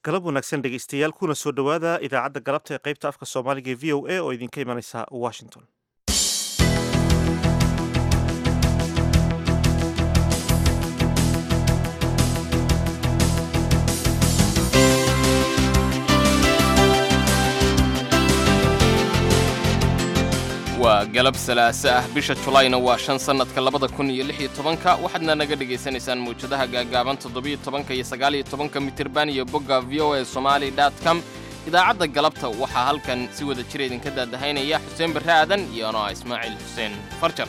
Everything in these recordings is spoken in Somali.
galab wanaagsan dhegaystayaal kuna soo dhowaada idaacadda galabta ee qaybta afka soomaaliga ee v o a oo idinka imanaysa washington waa galab salaaso ah bisha julayna waa shan sannadka labada kun iyo lix iyo tobanka waxaadna naga dhegaysanaysaan mawjadaha gaagaaban toddobiyo tobanka iyo sagaaliyo tobanka mitirban iyo bogga v o a somali dot com idaacadda galabta waxaa halkan si wada jira idinka daadahaynaya xuseen barre aadan iyo anoa ismaaciil xuseen farjar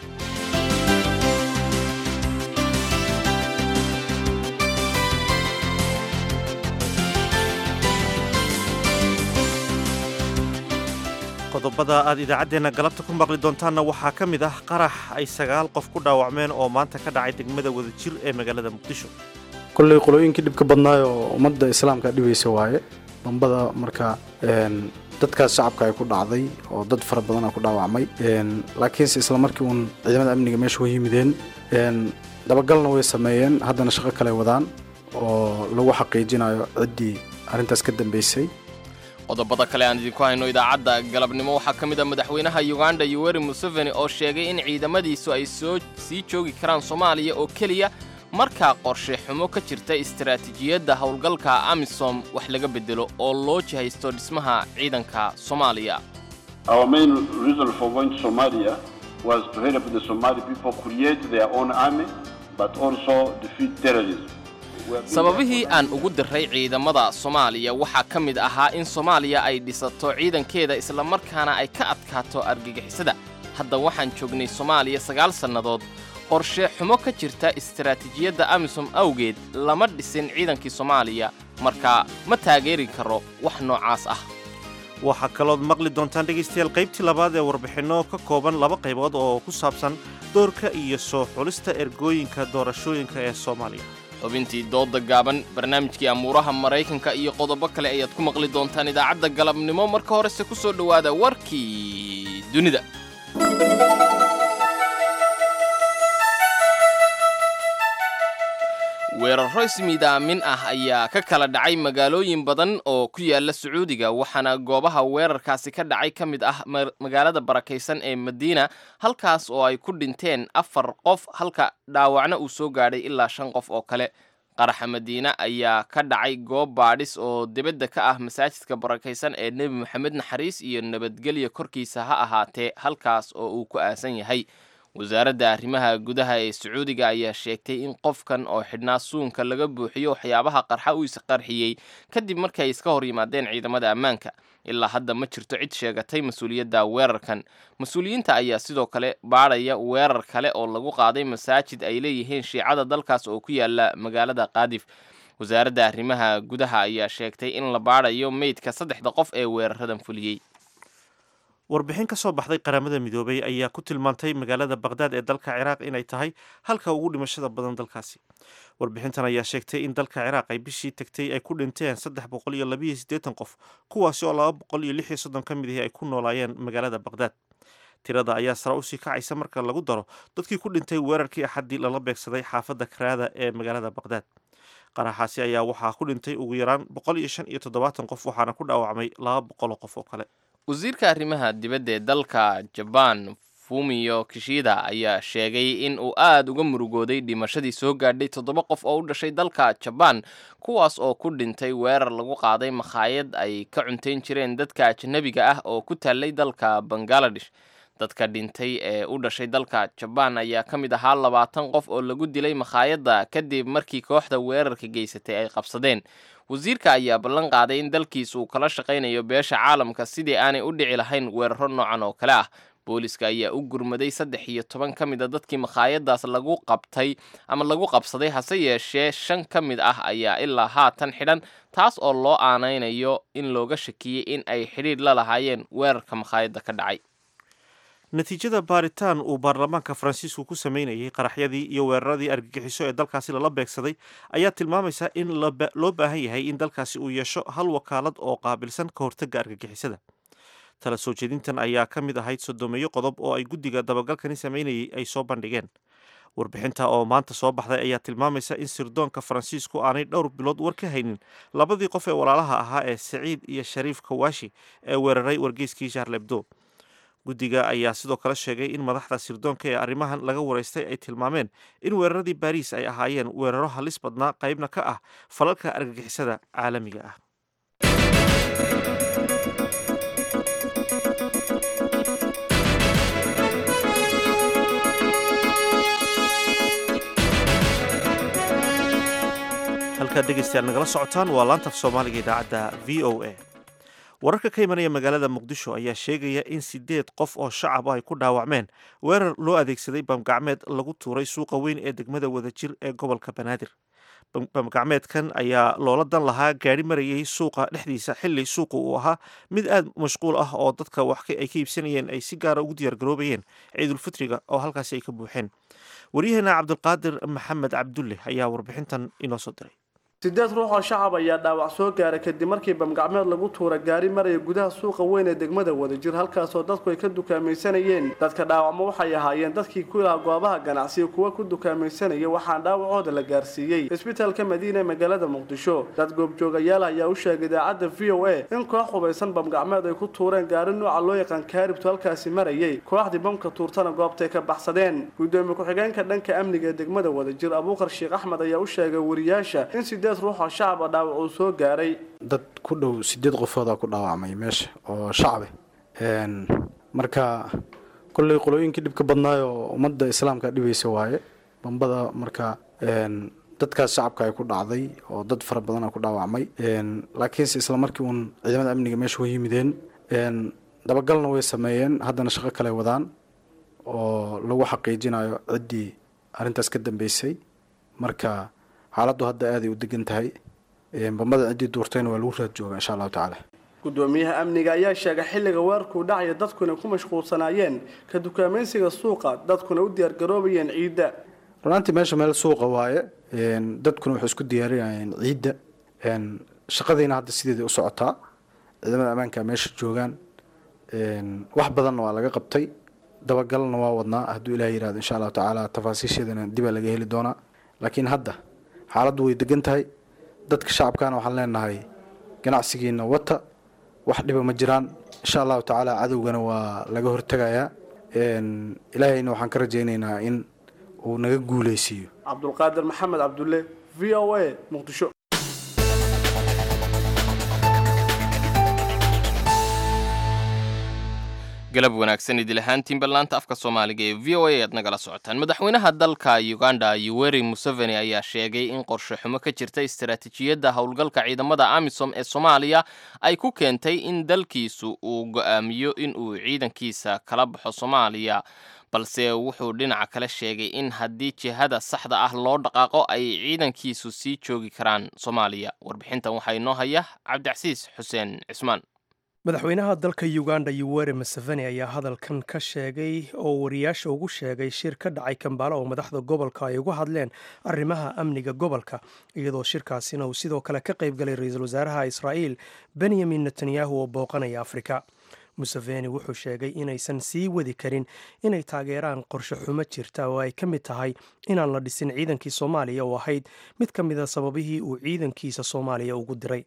qodobada aad idaacaddeenna galabta ku maqli doontaanna waxaa ka mid ah qarax ay sagaal qof ku dhaawacmeen oo maanta ka dhacay degmada wadajir ee magaalada muqdisho kolley qolooyinkii dhibka badnaay oo ummadda islaamka dhibaysa waaye dambada marka dadkaas shacabka ay ku dhacday oo dad fara badana ku dhaawacmay laakiinse isla markii uun ciidamada amniga meesha way yimideen dabagalna way sameeyeen haddana shaqo kale wadaan oo lagu xaqiijinayo ciddii arrintaas ka dambaysay qodobada kale aan idinku hayno idaacadda galabnimo waxaa ka mid ah madaxweynaha yuganda yoweri museveni oo sheegay in ciidamadiisu ay soo sii joogi karaan soomaaliya oo keliya markaa qorshe xumo ka jirta istaraatiijiyadda howlgalka amisom wax laga beddelo oo loo jihaysto dhismaha ciidanka soomaaliya sababihii aan ugu diray ciidamada soomaaliya waxaa ka mid ahaa in soomaaliya ay dhisato ciidankeeda islamarkaana ay ka adkaato argagixisada hadda waxaan joognay soomaaliya sagaal sannadood qorshe xumo ka jirta istaraatiijiyadda amisom awgeed lama dhisin ciidankii soomaaliya marka ma taageeri karo wax noocaas ah waxaa kalood maqli doontaan dhegaystayaal qaybtii labaad ee warbixinno ka kooban laba qaybood oo ku saabsan doorka iyo soo xulista ergooyinka doorashooyinka ee soomaaliya xubintii doodda gaaban barnaamijkii amuuraha maraykanka iyo qodobo kale ayaad ku maqli doontaan idaacadda galabnimo marka horese ku soo dhowaada warkii dunida weerarro ismiidaamin ah ayaa ka kala dhacay magaalooyin badan oo ku yaala sacuudiga waxaana goobaha weerarkaasi ka dhacay ka mid ah magaalada barakaysan ee madiina halkaas oo ay ku dhinteen afar qof halka dhaawacna uu soo gaadhay ilaa shan qof oo kale qaraxa madiine ayaa ka dhacay goob baadhis oo dibadda ka ah masaajidka barakaysan ee nebi moxamed naxariis iyo nabadgelya korkiisa ha ahaatee halkaas oo uu ku aasan yahay wasaaradda arrimaha gudaha ee sacuudiga ayaa sheegtay in qofkan oo xidhnaa suunka laga buuxiyo waxyaabaha qarxa uu isqarxiyey kadib markii ay iska hor yimaadeen ciidamada ammaanka ilaa hadda ma jirto cid sheegatay mas-uuliyadda weerarkan mas-uuliyiinta ayaa sidoo kale baadhaya weerar kale oo lagu qaaday masaajid ay leeyihiin shiicada dalkaas oo ku yaala magaalada kaadif wasaaradda arrimaha gudaha ayaa sheegtay in la baadhayo meydka saddexda qof ee weeraradan fuliyey warbixin ka soo baxday qaramada midoobay ayaa ku tilmaantay magaalada bakhdad ee dalka ciraaq inay tahay halka ugu dhimashada badan dalkaasi warbixintan ayaa sheegtay in dalka ciraaq ay bishii tagtay ay ku dhinteen saddex boqol iyo labiyo siddeetan qof kuwaasi oo laba boqol iyo lix iyo soddon ka mid ahi ay ku noolaayeen magaalada bakhdad tirada ayaa sare usii kacaysa marka lagu daro dadkii ku dhintay weerarkii axaddii lala beegsaday xaafadda karaada ee magaalada bakhdad qaraxaasi ayaa waxaa ku dhintay ugu yaraan boqol iyo shan iyo toddobaatan qof waxaana ku dhaawacmay laba boqol oo qof oo kale wasiirka arrimaha dibadda ee dalka jabaan fumiyo kishida ayaa sheegay in uu aad uga murugooday dhimashadii soo gaadhay toddoba qof oo u dhashay dalka jabaan kuwaas oo ku dhintay weerar lagu qaaday makhaayad ay ka cuntayn jireen dadka ajnabiga ah oo ku taallay dalka bangaladesh dadka dhintay ee u dhashay dalka jabaan ayaa ka mid ahaa labaatan qof oo lagu dilay makhaayadda kadib markii kooxda weerarka geysatay ay qabsadeen wasiirka ayaa ballan qaaday in dalkiisa uu kala shaqaynayo beesha caalamka sidii aanay u dhici lahayn weeraro noocan oo kale ah booliska ayaa u gurmaday saddex iyo toban ka mid a dadkii makhaayadaas lagu qabtay ama lagu qabsaday hase yeeshee shan ka mid ah ayaa ilaa haatan xidhan taas oo loo aanaynayo in looga shakiyey in ay xidhiidh la lahaayeen weerarka makhaayadda ka dhacay natiijada baaritaan uu baarlamaanka faransiisku ku sameynayay qaraxyadii iyo weeraradii argagixiso ee dalkaasi lala beegsaday ayaa tilmaamaysa in loo baahan yahay in dalkaasi uu yeesho hal wakaalad oo qaabilsan ka hortagga argagixisada tala soo jeedintan ayaa ka mid ahayd sodomeeyo qodob oo ay guddiga dabagalkani sameynayay ay soo bandhigeen warbixinta oo maanta soo baxday ayaa tilmaamaysa in sirdoonka faransiisku aanay dhowr bilood war ka haynin labadii qof ee walaalaha ahaa ee saciid iyo shariif kawashi ee weeraray wargeyskii shaarlebdo guddiga ayaa sidoo kale sheegay in madaxda sirdoonka ee arrimahan laga waraystay ay tilmaameen in weeraradii baariis ay ahaayeen weeraro halis badnaa qaybna ka ah falalka argagixisada caalamiga ah halkaad dhegeystayaal nagala socotaan waa laantaf soomaaliga idaacadda v o a wararka ka imanaya magaalada muqdisho ayaa sheegaya in sideed qof oo shacab ay ku dhaawacmeen weerar loo adeegsaday bamgacmeed lagu tuuray suuqa weyn ee degmada wadajir ee gobolka banaadir bamgacmeedkan ayaa loola dan lahaa gaari marayay suuqa dhexdiisa xili suuqa uu ahaa mid aada mashquul ah oo dadka wax ay ka iibsanayeen ay si gaara ugu diyaargaroobayeen ciidulfitriga oo halkaasi ay ka buuxeen waryaheena cabdulqaadir maxamed cabdulle ayaa warbixintan inoo soo diray sideed ruux oo shacab ayaa dhaawac soo gaaray kadib markii bamgacmeed lagu tuura gaari maraya gudaha suuqa weyn ee degmada wadajir halkaasoo dadku ay ka dukaamaysanayeen dadka dhaawacmo waxay ahaayeen dadkii ku ilaha goobaha ganacsiga kuwa ku dukaamaysanaya waxaan dhaawacooda la gaarsiiyey isbitaalka madiina ee magaalada muqdisho dad goobjoogayaal ayaa u sheegay idaacadda v o a in koox hubaysan bamgacmeed ay ku tuureen gaari nooca loo yaqaan kaaribtu halkaasi marayay kooxdii bamka tuurtana goobtay ka baxsadeen gudoomiye ku-xigeenka dhanka amniga ee degmada wadajir abuukar sheekh axmed ayaa u sheegay wariyaasha in ruuxoo shacaba dhaawac uu soo gaaray dad ku dhow sideed qofoodaa ku dhaawacmay meesha oo shacabe marka kolley qolooyinkii dhibka badnaayoo ummadda islaamka dhibaysa waaye bambada marka dadkaas shacabka ay ku dhacday oo dad fara badana ku dhaawacmay laakiinse isla markii uun ciidamada amniga meesha way yimideen dabagalna way sameeyeen haddana shaqo kale wadaan oo lagu xaqiijinayo ciddii arrintaas ka dambeysay marka xaaladdu hadda aaday u degan tahay bambada ciddii duurtayna waa lagu raad jooga insha allahu tacaala gudoomiyaha amniga ayaa sheegay xilliga weerarkuu dhacaya dadkuna ku mashquulsanaayeen ka dukaamaysiga suuqa dadkuna u diyaargaroobayeen ciidda runaantii meesha meel suuqa waaye dadkuna waxay isku diyaarinayeen ciidda shaqadiina hadda sideedai u socotaa ciidamada ammaanka meesha joogaan wax badanna waa laga qabtay dabagalna waa wadnaa hadduu ilaah yihahdo insha allahu tacaala tafaasiisheedana dibaa laga heli doonaa laakiin hadda xaaladdu way degan tahay dadka shacabkana waxaan leenahay ganacsigiina wata wax dhiba ma jiraan insha allahu tacaala cadowgana waa laga hortegayaa ilaahayna waxaan ka rajaynaynaa in uu naga guuleysiiyo cabdulqaadir maxamed cabdulle v o a muqdisho galab wanaagsan idil ahaantiin ballaanta afka soomaaliga ee v o a aad nagala socotaan madaxweynaha dalka uganda yoweri museveni ayaa sheegay in qorshe xumo ka jirta istaraatiijiyadda howlgalka ciidamada amisom ee soomaaliya ay ku keentay in dalkiisu uu go'aamiyo in uu ciidankiisa kala baxo soomaaliya balse wuxuu dhinaca kale sheegay in haddii jihada saxda ah loo dhaqaaqo ay ciidankiisu sii joogi karaan soomaaliya warbixintan waxaa inoo haya cabdicasiis xuseen cismaan madaxweynaha dalka uganda yuweri museveni ayaa hadalkan ka sheegay oo wariyaasha ugu sheegay shir ka dhacay kambaalo oo madaxda gobolka ay uga hadleen arrimaha amniga gobolka iyadoo shirkaasina uu sidoo kale ka qaybgalay ra-iisul wasaaraha israa'iil benyamin netanyahu oo booqanaya afrika museveni wuxuu sheegay inaysan sii wadi karin inay taageeraan qorshe xumo jirta oo ay ka mid tahay inaan la dhisin ciidankii soomaaliya oo ahayd mid ka mida sababihii uu ciidankiisa soomaaliya ugu diray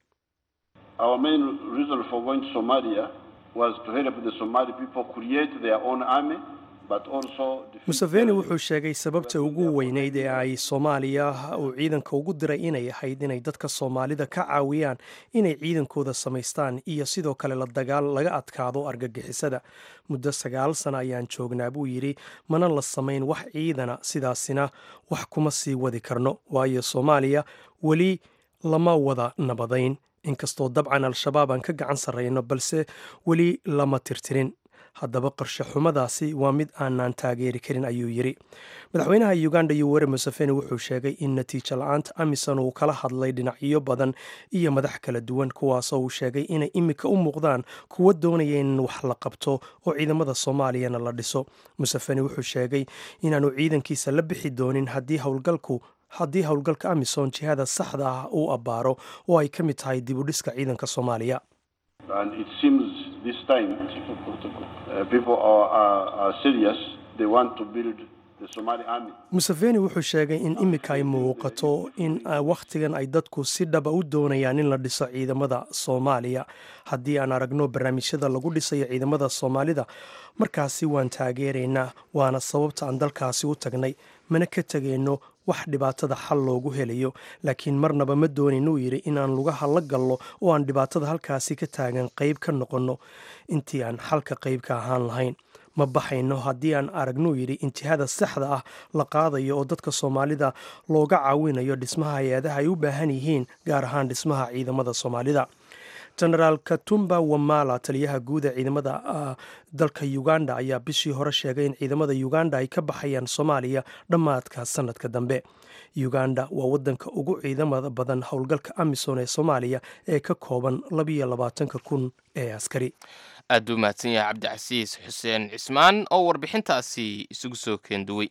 Our main reason for going to Somalia was to help the Somali people create their own army, but also museveni wuxuu sheegay sababta ugu weyneyd ee ay soomaaliya uu ciidanka ugu diray inay ahayd inay dadka soomaalida ka caawiyaan inay ciidankooda samaystaan iyo sidoo kale la dagaal laga adkaado argagixisada muddo sagaal sana ayaan joognaa buu yidhi mana la samayn wax ciidana sidaasina wax kuma sii wadi karno waayo soomaaliya weli lama wada nabadayn inkastoo dabcan al-shabaab aan ka gacan sarrayno balse weli lama tirtirin haddaba qorshe xumadaasi waa mid aanaan taageeri karin ayuu yidhi madaxweynaha uganda yoweri museveni wuxuu sheegay in natiijo la-aanta amisom uu kala hadlay dhinacyo badan iyo madax kala duwan kuwaasoo uu sheegay inay imika u muuqdaan kuwa doonaya in wax la qabto oo ciidamada soomaaliyana la dhiso museveni wuxuu sheegay inaanu ciidankiisa la bixi doonin haddii howlgalku haddii howlgalka amisom jihada saxda ah uu abbaaro oo ay ka mid tahay dib u dhiska ciidanka soomaaliya and it seems this time uh, people are, are, are serious. They want to build the Somali army. museveni wuxuu sheegay in iminka ay muuqato in wakhtigan ay dadku si dhaba u doonayaan in la dhiso ciidamada soomaaliya haddii aan aragno barnaamijyada lagu dhisayo ciidamada soomaalida markaasi waan taageeraynaa waana sababta aan dalkaasi u tagnay mana ka tegayno wax dhibaatada xal loogu helayo laakiin marnaba ma doonaynu yidhi inaan lugaha la gallo oo aan dhibaatada halkaasi ka taagan qayb ka noqonno intii aan xalka qayb ka ahaan lahayn ma baxayno haddii aan aragnuu yidhi intihada saxda ah la qaadayo oo dadka soomaalida looga caawinayo dhismaha hay-adaha ay u baahan yihiin gaar ahaan dhismaha ciidamada soomaalida genaraal katumba wamala taliyaha guud ee ciidamada dalka uganda ayaa bishii hore sheegay in ciidamada uganda ay ka baxayaan soomaaliya dhammaadka sanadka dambe uganda waa wadanka ugu ciidamada badan howlgalka amisom ee soomaaliya ee ka kooban labiyo labaatanka kun ee askari aad buu mahadsan yahay cabdicasiis xuseen cismaan oo warbixintaasi isugu soo keenduwey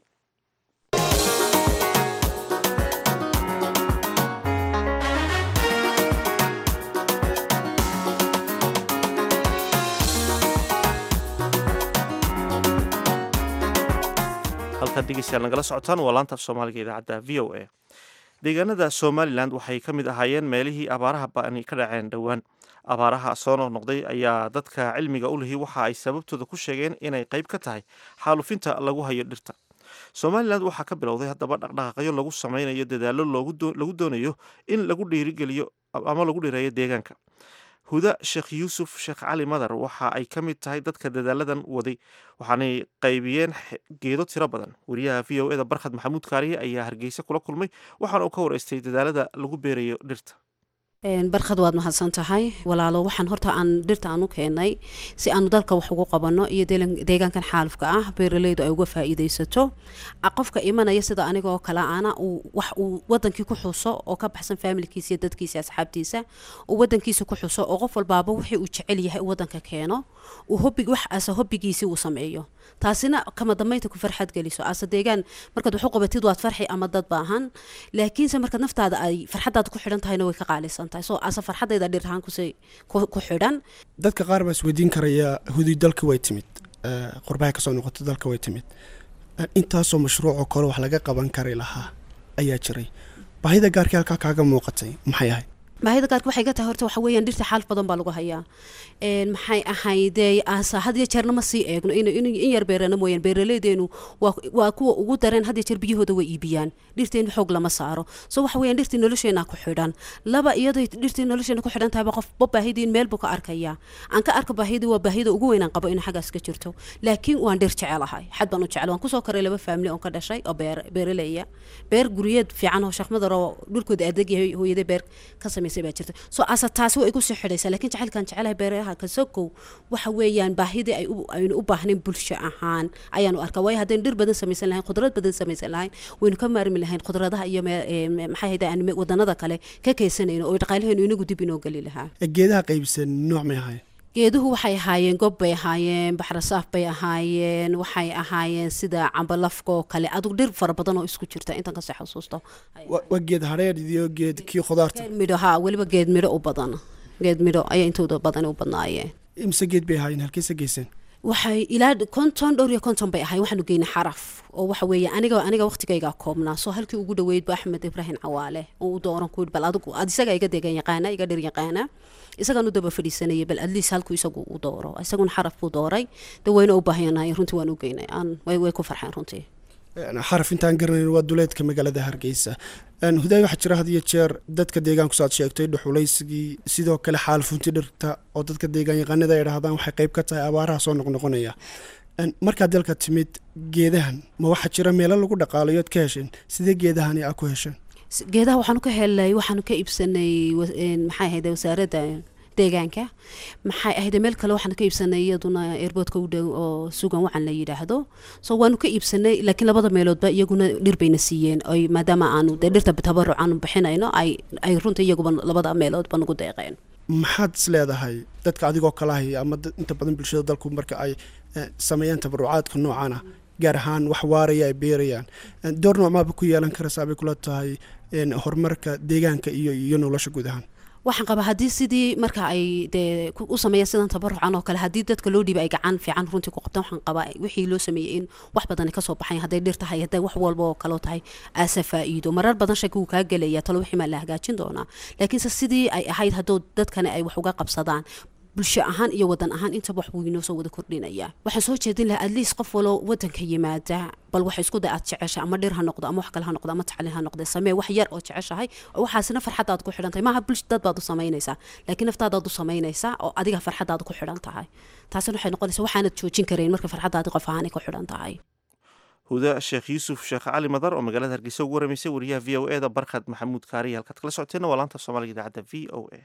halkaad dhegeystayaal nagala socotaan waa laanta af soomaaliga idaacadda v o a deegaanada somalilan waxay ka mid ahaayeen meelihii abaaraha ba'ani ka dhaceen dhowaan abaaraha soo noqnoqday ayaa dadka cilmiga u lihi waxa ay sababtooda ku sheegeen inay qayb ka tahay xaalufinta lagu hayo dhirta somalilan waxaa ka bilowday haddaba dhaqdhaqaaqyo lagu sameynayo dadaallo lagu doonayo in lagu dhiirigeliyo ama lagu dhireeyo deegaanka huda sheekh yuusuf sheekh cali madar waxa ay ka mid tahay dadka dadaaladan waday waxaanay qaybiyeen geedo tiro badan wariyaha v o eda barkhad maxamuud kaariye ayaa hargeysa kula kulmay waxaana uu ka wareystay dadaalada lagu beerayo dhirta barkhad waad mahadsan tahay walaalo waxaan horta aan dhirta aan u keenay si aanu dalka wax ugu qabanno iyo deegaankan xaalufka ah beeraleydu ay uga faa'iidaysato qofka imanaya sida anigoo kale ana wax uu wadankii ku xuso oo ka baxsan faamilkiisa iyo dadkiisa asxaabtiisa uu wadankiisa ku xuso oo qof walbaaba wixii uu jecel yahay uu wadanka keeno uu hobig wax asa hobigiisii uu sameeyo taasina kama dambeynta ku farxad geliso ase deegaan markaad wax u qabatid waad farxi ama dad baahan laakiinse markaad naftaada ay farxadaada ku xidhan tahayna way ka qaalisan tahay so ase farxadayda dhir ahaan kusi ku xidhan dadka qaar baa isweydiin karaya hudi dalka way timid qurbaha kasoo noqota dalka way timid intaasoo mashruucoo kale wax laga qaban kari lahaa ayaa jiray baahida gaarkii halkaa kaaga muuqatay maxay ahayd baahida gaarka waxay ka tahay horta waxa weeyaan dhirta xaalf badan baa lagu hayaa maxay ahaydee asa had iyo jeerna ma sii eegno in yar beerana mooyaan beeraleydeenu waa kuwa ugu dareen had iyo jeer biyahooda way iibiyaan dhirteenu xoog lama saaro so waxa weeyaan dhirtii nolosheena ku xidhan laba iyaday dhirtii nolosheena ku xidhan tahayba qofba baahidiin meel buu ka arkaya aan ka arka baahidii waa baahida ugu weyn aan qabo inay xaggaas ka jirto laakiin waan dhir jecelahay xad baan u jecel waan kusoo koray laba faamili oon ka dhashay oo beer beeraleya beer guryeed fiican oo sheekh madar oo dhulkooda adeeg yahay hooyadee beer ka samaysay baa jirta so asa taasi waa igu sii xidhaysaa laakiin jacaylkaan jecelahay beeraha kasokow waxa weeyaan baahidii ay aynu u baahnayn bulsho ahaan ayaanu arkaa waayo haddaynu dhir badan samaysan lahayn khudrad badan samaysan lahayn waynu ka maarmi lahayn khudradaha iyo maxay hayda aan wadanada kale ka kaysanayno oo dhaqaalaheenu inagu dib inoo geli lahaa geedaha qaybsan nooc may ahayn geeduhu waxay ahaayeen gob bay ahaayeen baxrasaaf bay ahaayeen waxay ahaayeen sida cambalafka oo kale adug dhir fara badan oo isku jirta intan kasii xasuusto waa geed hareer iyo geed kii khudaarta geed midho ha weliba geed midho u badan geed midho ayaa intooda badan u badnaayeen imse geed bay ahaayeen halkeese geyseen waxay ilaa konton dhowr iyo konton bay ahay waxaanu geynay xaraf oo waxa weeye aniga aniga waqtigayga koobnaa soo halkii ugu dhaweyd ba axmed ibraahim cawaale oo u dooran ku bal adigu ad isaga iga deegan yaqaana iga dhir yaqaana isagaan u daba fadhiisanayay bal adliis halkuu isagu u dooro isaguna xaraf buu dooray de wayna u baahanahay runtii waan u geynay aan way way ku farxeen runtii xaraf intaan garanayn waa duleedka magaalada hargeysa hudaay waxaa jira had iyo jeer dadka deegaanku saad sheegtay dhuxulaysigii sidoo kale xaalfunti dhirta oo dadka deegaan yaqaanada ay dhahdaan waxay qayb ka tahay abaaraha soo noqnoqonaya markaad dalka timid geedahan ma waxaa jira meelo lagu dhaqaalayo ad ka hesheen sidee geedahani aa ku hesheen geedaha waxaanu ka helnay waxaanu ka iibsanay maxay ahayd wasaaradda deegaanka maxay ahayd meel kale waxaan ka iibsanay iyaduna airboodka u dhow oo sugan wacan la yidhaahdo so waanu ka iibsanay laakiin labada meeloodba iyaguna dhir bayna siiyeen oy maadaama aanu dee dhirta tabaruc aanu bixinayno ay ay runta iyaguba labada meeloodba nagu deeqeen maxaad is leedahay dadka adigoo kalahay ama inta badan bulshada dalku marka ay sameeyaan tabarucaadka noocan ah gaar ahaan wax waaraya ay beerayaan door noocmaaba ku yeelan karaysaa bay kula tahay horumarka deegaanka iyo iyo nolosha guud ahaan waxaan qabaa haddii sidii marka ay dee ku- u sameeyaan sidan tabarucan oo kale haddii dadka loo dhiiba ay gacan fiican runtii ku qabtaan waxaan qabaa wixii loo sameeyey in wax badan kasoo baxayan hadday dhir tahay hadday wax walba oo kaloo tahay aasa faa'iido marar badan shaki wuu kaa gelaya talo wixii maa la hagaajin doonaa laakiinse sidii ay ahayd hadduu dadkani ay wax uga qabsadaan bulsho ahaan iyo wadan ahaan intaba wax buu inoo soo wada kordhinaya waxaan soo jeedin lahaa at least qof waloo wadanka yimaada bal wax isku day aad jecesha ama dhir ha noqdo ama wax kale ha noqdo ama tacliin ha noqde samee wax yar oo jeceshahay oo waxaasina farxadaad ku xidhan tahay maaha bulsh dad baad u samaynaysaa laakiin naftaadaad u samaynaysaa oo adiga farxadaad ku xidhan tahay taasina waxay noqonaysaa waxaanad joojin karayn marka farxadaadi qof ahaanay ku xidhan tahay huda sheekh yuusuf sheekh cali madar oo magaalada hargeysa ugu waramaysay wariyaha v o e da barkhad maxamuud kaariya halkaad kala socoteenna waa laanta soomaaliga idaacadda v o a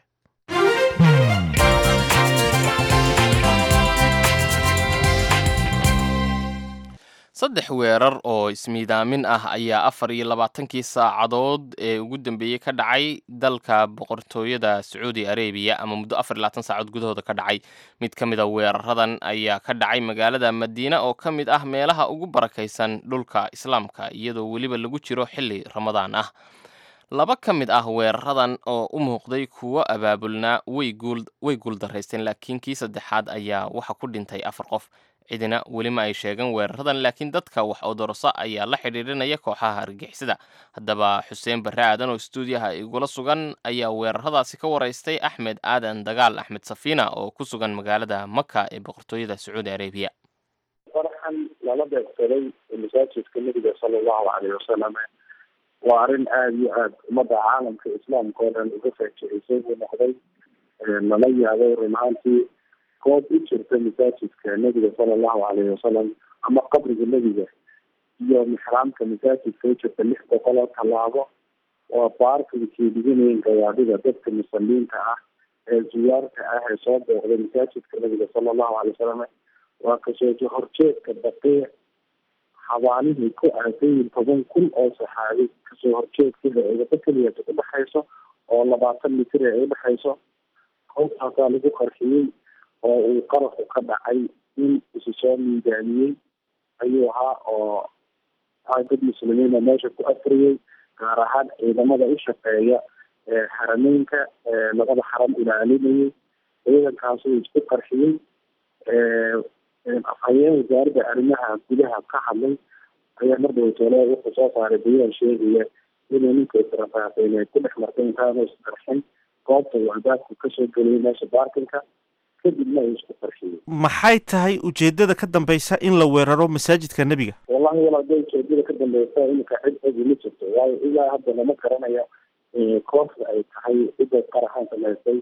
saddex weerar oo ismiidaamin ah ayaa afar iyo labaatankii saacadood ee ugu dambeeyey ka dhacay dalka boqortooyada sacuudi arabiya ama muddo afar iyo labaatan saacadood gudahooda ka dhacay mid ka mid a weeraradan ayaa ka dhacay magaalada madiina oo ka mid ah meelaha ugu barakaysan dhulka islaamka iyadoo weliba lagu jiro xilli ramadaan ah laba ka mid ah weeraradan oo u muuqday kuwo abaabulnaa way guul way guuldaraysteen laakiin kii saddexaad ayaa waxa ku dhintay afar qof cidina weli ma ay sheegan weeraradan laakiin dadka wax odorosa ayaa la xidhiidhinaya kooxaha argixisada haddaba xuseen barre aadan oo stuudiyaha igula sugan ayaa weeraradaasi ka waraystay axmed aadan dagaal axmed safiina oo ku sugan magaalada maka ee boqortooyada sacuudi arabiya farxan lala beegsaday masaajidka nebiga sala allahu caleyhi wasalam waa arrin aada iyo aada ummadda caalamka islaamka oo dhan uga faajicisay buu noqday lala yaabay run ahaantii goob u jirta masaajidka nebiga sala allahu caleyhi wasalam ama qabriga nebiga iyo mixraamka masaajidka u jirta lix boqol oo tallaabo waa baarkinkii dhiganayeen gawaadhida dadka musaliinta ah ee zuyaarta ah ee soo booqday masaajidka nebiga sala allahu calay wasalam waa kasoo horjeedka baqiic xabaanihii ku aadayin toban kun oo saxaabi kasoo horjeedkeeda eedaba keliyata udhexayso oo labaatan mitir ee udhexayso goobtaasaa lagu qarxiyey oo uu qaraqu ka dhacay in isu soo miidaamiyey ayuu ahaa oo dad muslimiina meesha ku afriyey gaar ahaan ciidamada u shaqeeya ee xarameynka labada xaram ilaalinayay ciidankaasuu isku qarxiyey afhayeen wasaaradda arrimaha gudaha ka hadlay ayaa mar dhowtole wuxuu soo saaray bayaan sheegaya inuu ninka israfaaqeen ay ku dhex martay intaanu isqarxin goobta uu albaabku kasoo geliyay meesha baarkinka kadibna uu isku qarxiyey maxay tahay ujeedada ka dambeysa in la weeraro masaajidka nebiga wallahi walaada ujeedada ka dambeysa iminka cid egi ma jirto waayo ilaa hadda lama garanayo kooxda ay tahay cidda qaraxan samaysay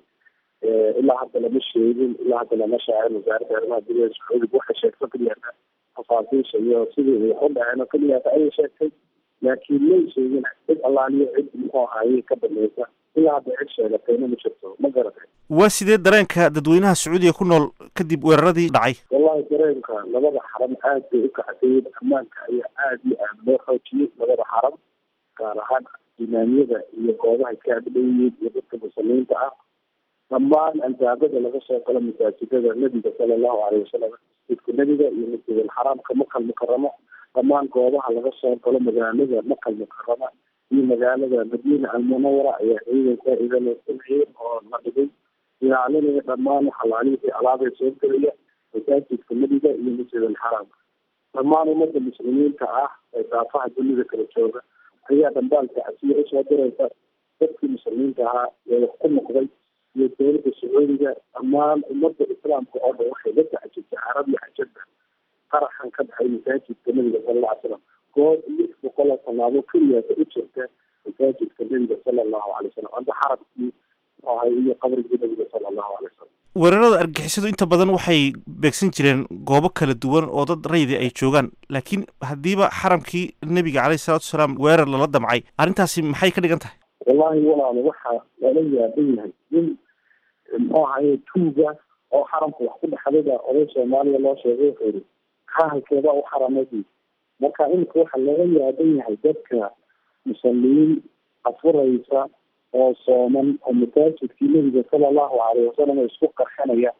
ilaa hadda lama sheegin ilaa hadda lama shaacin wasaaradda arrimaha gudaha sacuudiga waxay sheegto keliyata tafaasiisha iyo sidii ay wax u dhaceen oo keliyata ayay sheegtay laakiin may sheegin cid allaaliyo cid muxuu ahaayey ka dambeysa ilaa hadda cid sheegatayna ma jirto ma garatay waa sidee dareenka dadweynaha sacuudiga ku nool kadib weeraradii dhacay wallahi dareenka labada xaram aad bay u kacsayen ammaanka ayaa aada iyo aada loo xoojiyey labada xaram gaar ahaan imaamyada iyo goobaha iska agdhowyeen iyo dadka muslimiinta ah dhammaan albaabada laga soo galo masaajidada nebiga sala allahu caleyhi wasalam masjidka nebiga iyo masjidal xaraamka makal mukaramo dhammaan goobaha laga soo galo magaalada makal mukarama iyo magaalada madiina almunawara ayaa ciidanka idaloo sameeyey oo la dhigay ilaalinaya dhammaan xalaalihii alaabay soo gelaya masaajidka nebiga iyo masjidal xaraamka dhammaan ummadda muslimiinta ah ee daafaha dunida kala jooga ayaa dhambaalka casiya usoo diraysa dadkii muslimiinta ahaa ee wax ku noqday iyo dowladda sacuudiga dhammaan ummadda islaamka oo dhan waxay la tacjibtay carab iyo cajabka qaraxan ka dhacay masaajidka nebiga sala alla alay slam goob lix boqol oo tallaabo keliyaasa u jirta masaajidka nebiga sala allahu alay wasalam amba xarabkii ahay iyo qabrigii nebiga sala allahu alay wasalam weerarada argixisadu inta badan waxay beegsan jireen goobo kala duwan oo dad raydi ay joogaan laakiin haddiiba xaramkii nebiga caleyhi salatu wasalaam weerar lala damcay arrintaasi maxay ka dhigan tahay wallahi walaalo waxaa lala yaaban yahay in muxuu ahaye tuuga oo xaramka wax ku dhexdayba oday soomaaliya loo sheegay wuxuu yihi kahalkeeda u xaramadii marka iminka waxaa laga yaaban yahay dadka musaliin afuraysa oo sooman oo masaajidkii nebiga sala allahu caleyhi wasalam isku qarxinaya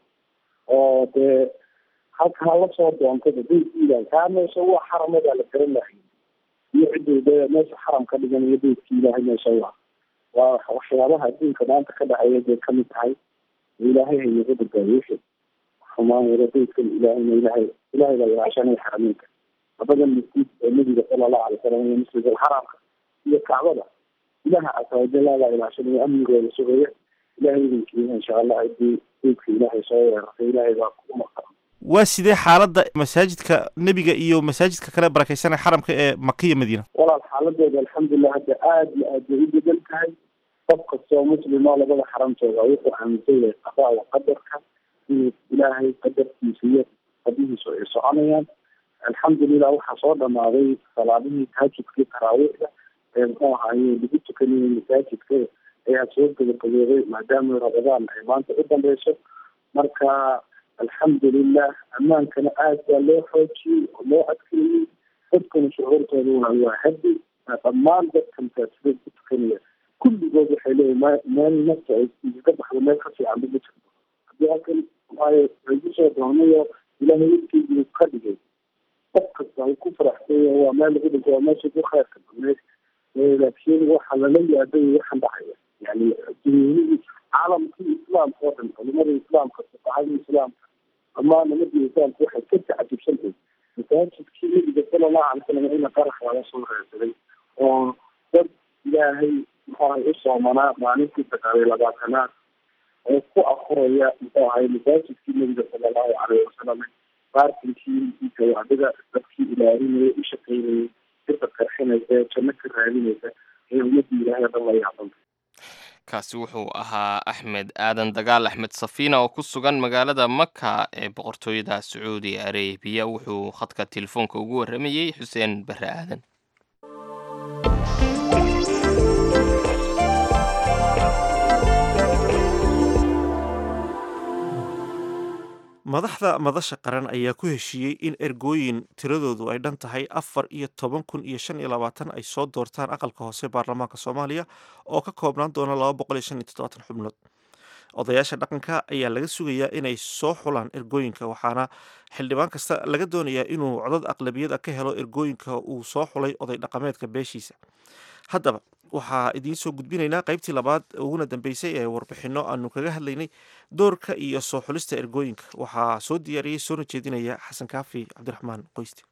oo dee halka hala soo doontaba beydkiilah kaa meesha waa xaramadaa la garan lahay iyo ciddayda meesha xaram ka dhigan iyo beydki ilaahay meesha waa waa waxyaabaha adduunka maanta ka dhacaya bay kamid tahay ilaahay haynaga badbaadiyo wixii xumaan wada beydkan ilaahayna ilaahay ilaahay baa ilaashanaya xarameynka labadan masjid ee nabiga sala allahu alay wasalam iyo masjid alxaraamka iyo kacbada ilaha casa wajalla baa ilaashanaya amnigooda sugaya ilaahay idinkiina insha allah haddii beydka ilaahay soo weerartay ilaahay baa kugu maqan waa sidee xaaladda masaajidka nebiga iyo masaajidka kale barakeysanee xaramka ee maka iyo madiina walaal xaaladooda alxamdulilah hadda aada iyo aad bay u bedan tahay qof kastoo muslimo labada xaramtooda wuxuu aaminsan yahay qadaada qadarka inuu ilaahay qadarkiisa iyo qadihiisu ay soconayaan alxamdulilah waxaa soo dhamaaday salaadihii tahajudkii taraawiixda ee muxuu ahaaye lagu tukanayay masaajidka ayaa soo gabagabooday maadaama rabadaan ay maanta u dambeyso marka alxamdulilah ammaankana aad baa loo xoojiyey oo loo adkeeyey dadkana shucuurtooda waa waa hadi dhammaan dadka masaajidada ku tukanaya kulligood waxay leeyihin m meel nafta ay iskaga baxdo meel ka fiican ma jirto haddii halkan waayo lagu soo doonayo ilaahay wejkeedii ka dhigay qof kasta uu ku faraxsanya waa meel lagu dhinto waa meesha ku khayrka badneyd laakiin waxa lala yaabay waxaan dhacaya yani dunyihii caalamkii islaamka oo dhan culimada islaamka fuqahada islaamka dhammaan nimadii islaamka waxay ka tacajubsantahay masaajidkii nabiga sala allahu alay salam ina qarax laga soo reersaday oo dad ilaahay muxuu ahay u soomanaa maalintii sagaaliyo labaatanaad oo ku akuraya muxuu ahay masaajidkii nabiga sala allahu calayhi wasalam baarkinkii gawaadhida dadkii ilaalinaya u shaqeynayay sida qarxinaysa janno ka raadinaysa ee ummadii ilaahay o dhan la yaabanta kaasi wuxuu ahaa axmed aadan dagaal axmed safiina oo ku sugan magaalada maka ee boqortooyada sacuudi arebiya wuxuu khadka telefoonka ugu warramayey xuseen bare aadan madaxda madasha qaran ayaa ku heshiiyey in ergooyin tiradoodu ay dhan tahay afar iyo toban kun iyo shan iyo labaatan ay soo doortaan aqalka hoose baarlamaanka soomaaliya oo ka koobnaan doona laba boqol iyo shan iyo toddobaatan xubnood odayaasha dhaqanka ayaa laga sugayaa inay soo xulaan ergooyinka waxaana xildhibaan kasta laga doonayaa inuu codad aqlabiyad a ka helo ergooyinka uu soo xulay oday dhaqameedka beeshiisa haddaba waxaa idiin soo gudbinaynaa qaybtii labaad uguna dambeysay ee warbixinno aanu kaga hadlaynay doorka iyo soo xulista ergooyinka waxaa soo diyaariyey soona jeedinaya xasan kaafi cabdiraxmaan qoysti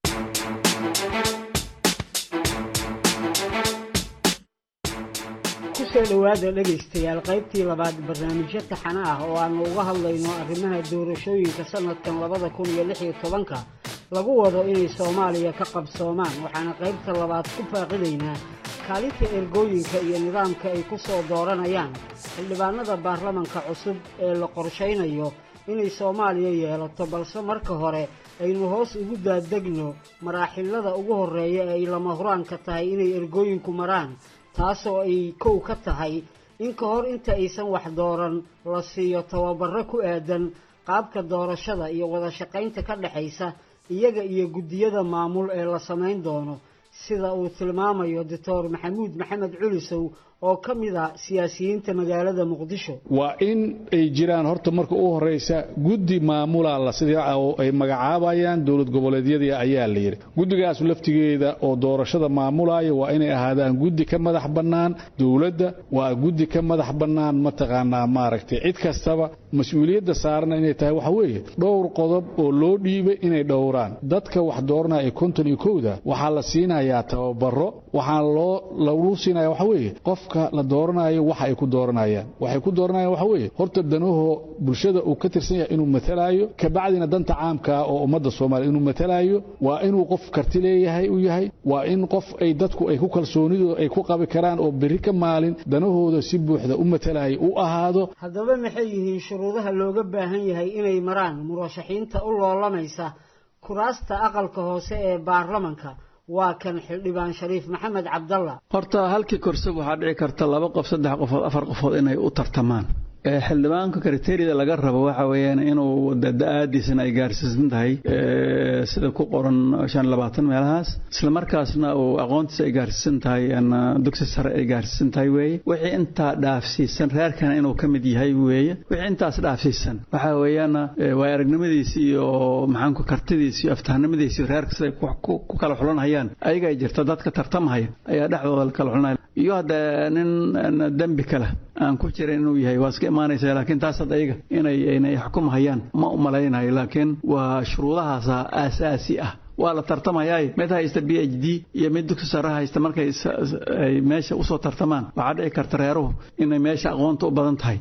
kusoo dhowaada dhegaystayaal qaybtii labaad barnaamijyo taxane ah oo aanu uga hadlayno arrimaha doorashooyinka sanadkan labada kun iyo lix iyo tobanka lagu wado inay soomaaliya ka qabsoomaan waxaana qaybta labaad ku faaqidaynaa kaalinta ergooyinka iyo nidaamka ay ku soo dooranayaan xildhibaanada baarlamanka cusub ee la qorshaynayo inay soomaaliya yeelato balse marka hore aynu hoos ugu daadegno maraaxilada ugu horreeya ee ay lama huraanka tahay inay ergooyinku maraan taasoo ay kow ka tahay in ka hor inta aysan wax dooran la siiyo tababarro ku aadan qaabka doorashada iyo wada shaqaynta ka dhexaysa iyaga iyo guddiyada maamul ee la samayn doono sida uu tilmaamayo doctor maxamuud maxamed culisow oo ka mid a siyaasiyiinta magaalada muqdisho waa in ay jiraan horta marka u horeysa guddi maamula la sida ay magacaabayaan dowlad goboleedyadii ayaa la yidhi guddigaas laftigeeda oo doorashada maamulaya waa inay ahaadaan guddi ka madax bannaan dowladda waa guddi ka madax bannaan mataqaanaa maaragtay cid kastaba mas-uuliyadda saarana inay tahay waxa weeye dhowr qodob oo loo dhiibay inay dhowraan dadka wax dooranaya ee konton iyo kowda waxaa la siinayaa tababaro waxaa loo lagu siinaya waxa weeye qofka la dooranayo waxa ay ku dooranayaan waxay ku dooranayaan waxa weeye horta danahoo bulshada uu ka tirsan yahay inuu matalaayo kabacdina danta caamkaa oo ummadda soomaaliya inuu matalaayo waa inuu qof karti leeyahay u yahay waa in qof ay dadku ay ku kalsoonidooda ay ku qabi karaan oo berri ka maalin danahooda si buuxda u matalaya u ahaado haddaba maxay yihiin shuruudaha looga baahan yahay inay maraan murashaxiinta u loolamaysa kuraasta aqalka hoose ee baarlamanka waa kan xildhibaan shariif maxamed cabdalla horta halkii korse waxaa dhici karta laba qof saddex qofood afar qofood inay u tartamaan xildhibaanka kriteeriyada laga rabo waxa weeyaan inuu da-aadiisana ay gaarsiisan tahay sida ku qoran shan labaatan meelahaas isla markaasna uu aqoontiisa ay gaarsiisan tahay dugsi sare ay gaarsiisan tahay weeye wixii intaa dhaafsiisan reerkana inuu ka mid yahay weeye wixii intaas dhaafsiisan waxa weeyaan waa aragnimadiisi iyo maxaanku kartidiisi iyo aftahnimadiisi reerka siday ku kala xulanhayaan ayaga ay jirta dadka tartamahaya ayaa dhexdooda kala xulanaya iyo hadda nin dembi kale aan ku jirin inuu yahay waa iska imaanaysa laakiin taas hadda ayaga inay inay xukumhayaan ma u malaynayo laakiin waa shuruudahaasa aasaasi ah waa la tartamayaa mid haysta b h d iyo mid dugsi sare haysta markay ay meesha usoo tartamaan waxaa dhici karta reeruhu inay meesha aqoonta u badan tahay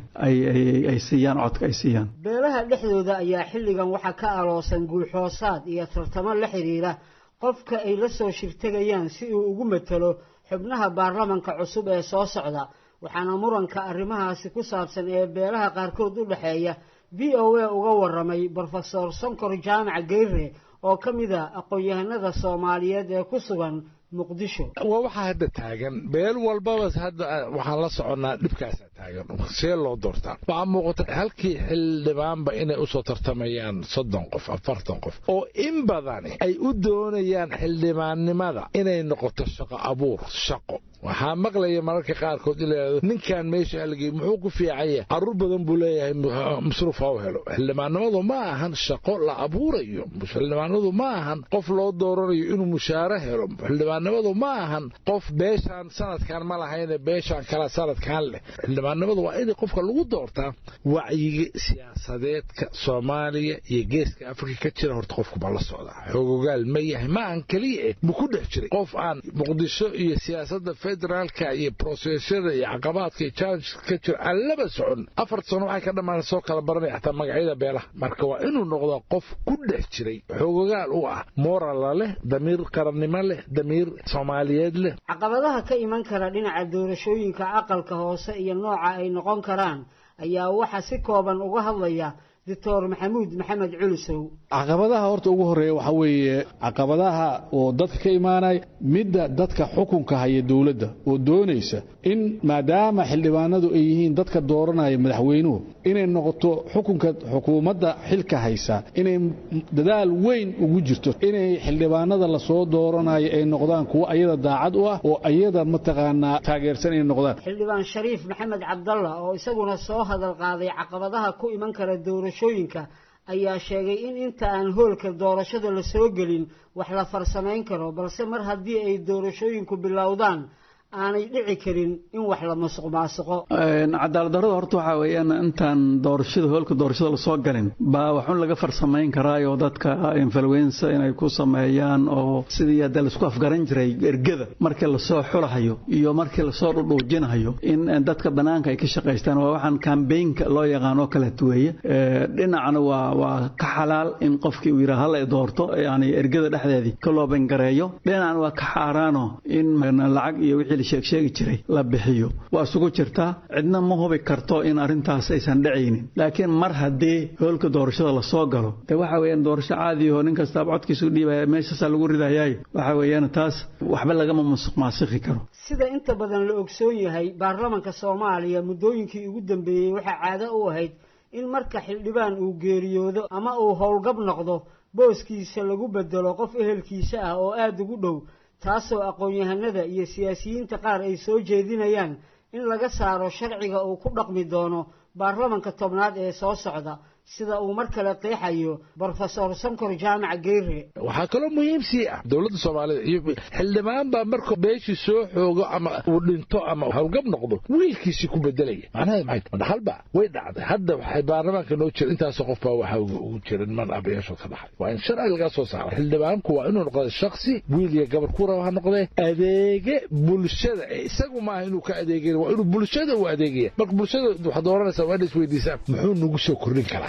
ay siiyaan codka ay siiyaan beelaha dhexdooda ayaa xilligan waxaa ka aloosan guulxoosaad iyo tartamo la xidhiira qofka ay la soo shirtegayaan si uu ugu matalo xubnaha baarlamanka cusub ee soo socda waxaana muranka arrimahaasi ku saabsan ee beelaha qaarkood u dhexeeya v o a uga waramay brofesor sonkor jaamac geyre oo ka mid a aqoon-yahanada soomaaliyeed ee ku sugan muqdisho waa waxaa hadda taagan beel walbaba hadda waxaan la soconnaa dhibkaasaa taagan see loo doortaa waxaa muuqata halkii xildhibaanba inay usoo tartamayaan soddon qof afartan qof oo in badani ay u doonayaan xildhibaannimada inay noqoto shaqo abuur shaqo waxaa maqlaya mararka qaarkood in layidhahdo ninkan meesha halgey muxuu ku fiican yahay carruur badan buu leeyahay masruuf ha u helo xildhibaannimadu ma ahan shaqo la abuurayo xildhibaanimadu ma ahan qof loo dooranayo inuu mushaare helo xildhibaannimadu ma ahan qof beeshaan sanadkan ma lahayne beeshaan kala sanadkan leh xildhibaannimadu waa in qofka lagu doortaa wacyiga siyaasadeedka soomaaliya iyo geeska afrika ka jira horta qofku baa la socdaa xoogogaal ma yahay ma ahan keliya eh ma ku dhex jiray qof aan muqdisho iyo siyaasadda federaalka iyo brosesyada iyo caqabaadka iyo challenges ka jira aan laba socon afar sano waxay ka dhammaan soo kala baranaya xataa magacyada beelaha marka waa inuu noqdaa qof ku dhex jiray xoogogaal u ah morala leh damiir qarannimo leh damiir soomaaliyeed leh caqabadaha ka iman kara dhinaca doorashooyinka aqalka hoose iyo nooca ay noqon karaan ayaa waxaa si kooban uga hadlaya doctor maxamuud maxamed culusow caqabadaha horta ugu horreeya waxaa weeye caqabadaha oo dadka ka imaanaya midda dadka xukunka haya dowladda oo doonaysa in maadaama xildhibaanadu ay yihiin dadka dooranaya madaxweynuhu inay noqoto xukunka xukuumadda xilka haysa inay dadaal weyn ugu jirto inay xildhibaanada lasoo dooranayo ay noqdaan kuwo ayada daacad u ah oo ayada mataqaanaa taageersan inay noqdaan xildhibaan shariif maxamed cabdalla oo isaguna soo hadal qaaday caqabadaha ku iman kara doorashooyinka ayaa sheegay in inta aan hoolka doorashada la soo gelin wax la farsamayn karo balse mar haddii ay doorashooyinku bilowdaan aanay dhici karin in wax la masuq maasuqo cadaaladdarrada horta waxaa weeyaan intaan doorashada hoolka doorashada lasoo galin baa waxun laga farsamayn karaayo dadka influensa inay ku sameeyaan oo sidii hadda laisku afgaran jiray ergada markii lasoo xulahayo iyo markii lasoo dhudhuujinahayo in dadka bannaanka ay ka shaqaystaan waa waxaan kambeynka loo yaqaanoo kaleeto weeye dhinacna waa waa ka xalaal in qofkii uu yidhaha hala doorto yani ergada dhexdeedii ka loo bangareeyo dhinacna waa ka xaaraano in lacag iyo wixii sheegsheegi jiray la bixiyo waa isugu jirtaa cidna ma hubi karto in arrintaas aysan dhacaynin laakiin mar haddii hoolka doorashada lasoo galo de waxa weeyaan doorasho caadiyaho nin kastaaba codkiisu dhiibaya meeshaasaa lagu ridayaay waxa weeyaan taas waxba lagama masuq maasiki karo sida inta badan la ogsoon yahay baarlamanka soomaaliya muddooyinkii ugu dambeeyey waxaa caado u ahayd in marka xildhibaan uu geeriyoodo ama uu howlgab noqdo booskiisa lagu bedelo qof ehelkiisa ah oo aada ugu dhow taasoo aqoon-yahanada iyo siyaasiyiinta qaar ay soo jeedinayaan in laga saaro sharciga uu ku dhaqmi doono baarlamanka tobnaad ee soo socda sida uu mar kale qeexayo brofesor sankor jaamac geyre waxaa kaloo muhiim sii ah dowladda soomaalida iyo xildhibaan baa markuu beeshii soo xoogo ama uu dhinto ama howlgab noqdo wiilkiisii ku bedelaya macnaheed maxay ma dhaxalba way dhacday hadda waxay baarlamaanka noo jira intaasoo qof baa waxaa ugu jira niman abayaashood ka dhaxay waa in sharci laga soo saaro xildhibaanku waa inuu noqdo shaksi wiil iyo gabar ku raba ha noqdee adeege bulshada isagu maaha inuu ka adeegay waa inuu bulshada u adeegaya marka bulshada waxaad dooranaysaa waa inay isweydiisaan muxuu nagu soo kordhin karaa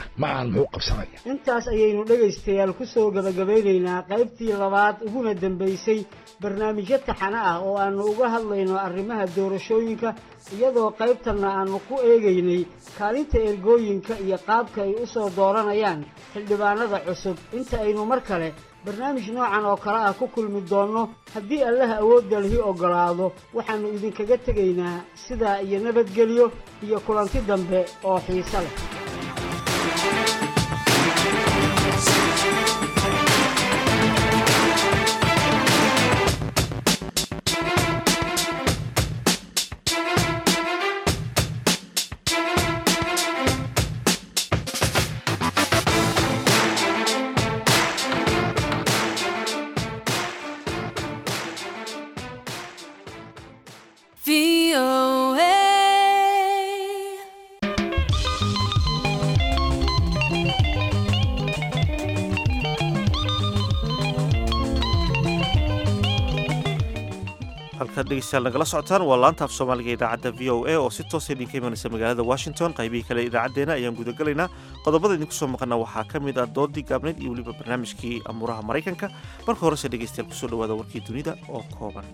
macaan muxuu qabsanaya intaas ayaynu dhegaystayaal ku soo gebagabaynaynaa qaybtii labaad uguna dambaysay barnaamijyo taxane ah oo aannu uga hadlayno arrimaha doorashooyinka iyadoo qaybtanna aannu ku eegaynay kaalinta ergooyinka iyo qaabka ay u soo dooranayaan xildhibaanada cusub inta aynu mar kale barnaamij noocan oo kale ah ku kulmi doonno haddii allaha awoodda lihi oggolaado waxaannu idinkaga tegaynaa sidaa iyo nabadgelyo iyo kulanti dambe oo xiise leh halkaad dhegeystayaal nagala socotaan waa laanta af soomaaliga idaacadda v o a oo si toosa idinka imanaysa magaalada washington qaybihii kale idaacaddeena ayaan gudagelaynaa qodobada idinku soo maqana waxaa ka mid ah doodii gaabneyd iyo weliba barnaamijkii amuuraha maraykanka marka horese dhegeystayaal kusoo dhawaada warkii dunida oo kooban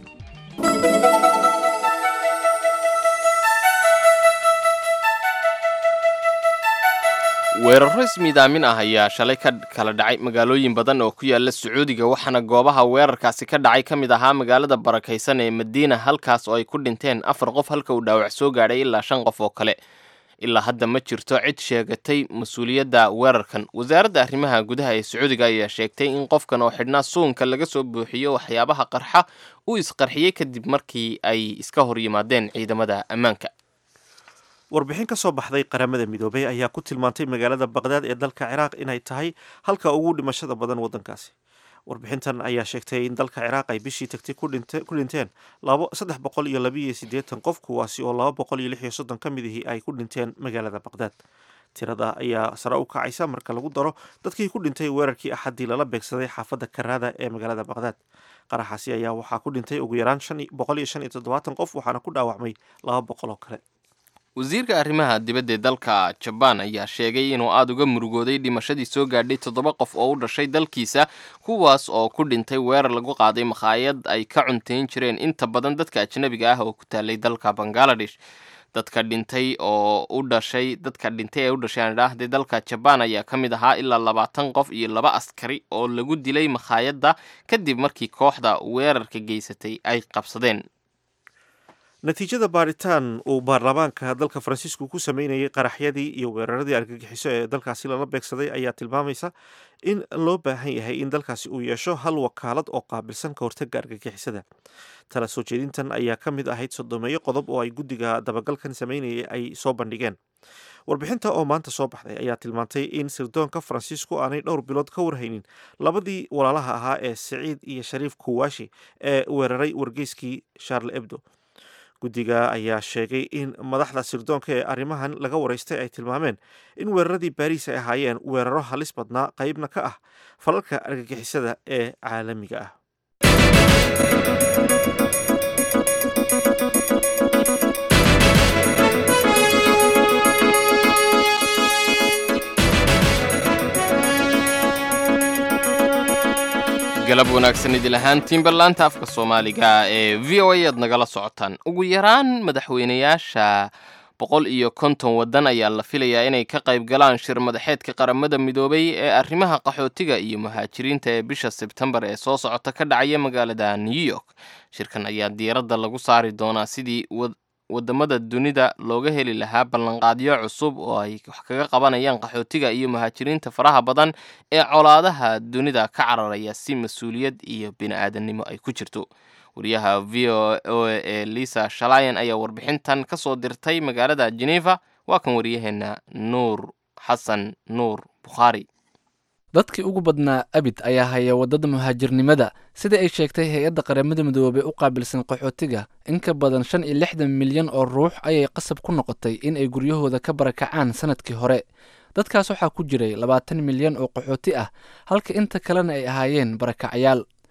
weeraro ismiidaamin ah ayaa shalay ka kala dhacay magaalooyin badan oo ku yaala sacuudiga waxaana goobaha weerarkaasi ka dhacay ka mid ahaa magaalada barakaysan ee madiina halkaas oo ay ku dhinteen afar qof halka uu dhaawac soo gaadhay ilaa shan qof oo kale ilaa hadda ma jirto cid sheegatay mas-uuliyadda weerarkan wasaaradda arrimaha gudaha ee sacuudiga ayaa sheegtay in qofkan oo xidhnaa suunka laga soo buuxiyo waxyaabaha qarxa uu isqarxiyey kadib markii ay iska hor yimaadeen ciidamada ammaanka warbixin ka soo baxday qaramada midoobay ayaa ku tilmaantay magaalada baqdaad ee dalka ciraaq inay tahay halka ugu dhimashada badan waddankaasi warbixintan ayaa sheegtay in dalka ciraaq ay bishii tagtay ku dhinteen saddex boqol iyo labiiyo siddeetan qof kuwaasi oo laba boqol iyo lix iyo soddon ka mid ihii ay ku dhinteen magaalada baqdaad tirada ayaa sare u kacaysa marka lagu daro dadkii ku dhintay weerarkii axaddii lala beegsaday xaafadda karaada ee magaalada baqdaad qaraxaasi ayaa waxaa ku dhintay ugu yaraan boqol iyo shan iyo toddobaatan qof waxaana ku dhaawacmay laba boqol oo kale wasiirka arrimaha dibadda ee dalka jabaan ayaa sheegay inuu aada uga murugooday dhimashadii soo gaadhay toddoba qof oo u dhashay dalkiisa kuwaas oo ku dhintay weerar lagu qaaday makhaayad ay ka cuntayn jireen inta badan dadka ajnabiga ah oo ku taalay dalka bangaladesh dadka dhintay oo u dhashay dadka dhintay ee u dhashay aan idhaahday dalka jabaan ayaa ka mid ahaa ilaa labaatan qof iyo laba askari oo lagu dilay makhaayadda kadib markii kooxda weerarka geysatay ay qabsadeen natiijada baaritaan uu baarlamaanka dalka faransiisku ku sameynayay qaraxyadii iyo weeraradii argagixiso ee dalkaasi lala beegsaday ayaa tilmaamaysa in loo baahan yahay in dalkaasi uu yeesho hal wakaalad oo qaabilsan ka hortaga argagixisada tala soo jeedintan ayaa ka mid ahayd sodomeeyo qodob oo ay guddiga dabagalkan sameynayay ay soo bandhigeen warbixinta oo maanta soo baxday ayaa tilmaantay in sirdoonka faransiisku aanay dhowr bilood ka warhaynin labadii walaalaha ahaa ee siciid iyo shariif kuwaashi ee weeraray wargeyskii charle ebdo guddiga ayaa sheegay in madaxda sirdoonka ee arrimahan laga waraystay ay tilmaameen in weeraradii baariis ay ahaayeen weeraro halis badnaa qeybna ka ah falalka argagixisada ee caalamiga ah galab wanaagsan idil ahaantiinba laanta afka soomaaliga ee v o a aad nagala socotaan ugu yaraan madaxweynayaasha boqol iyo konton waddan ayaa la filayaa inay ka qayb galaan shir madaxeedka qaramada midoobay ee arrimaha qaxootiga iyo muhaajiriinta ee bisha sebtembar ee soo socota ka dhacaya magaalada new york shirkan ayaa diiradda lagu saari doonaa sidii wadamada dunida looga heli lahaa ballanqaadyo cusub oo ay wax kaga qabanayaan qaxootiga iyo muhaajiriinta faraha badan ee colaadaha dunida ka cararaya si mas-uuliyad iyo bini-aadannimo ay ku jirto wariyaha v o o ee lisa shalayan ayaa warbixintan ka soo dirtay magaalada geneva waa kan waryaheena nuur xasan nuur bukhaari dadkii ugu badnaa abid ayaa haya waddada muhaajirnimada sida ay sheegtay hay-adda qaramada midoobey u qaabilsan qaxootiga in ka badan shan iyo lixdan milyan oo ruux ayay qasab ku noqotay in ay guryahooda ka barakacaan sanadkii hore dadkaas waxaa ku jiray labaatan milyan oo qaxooti ah halka inta kalena ay ahaayeen barakacyaal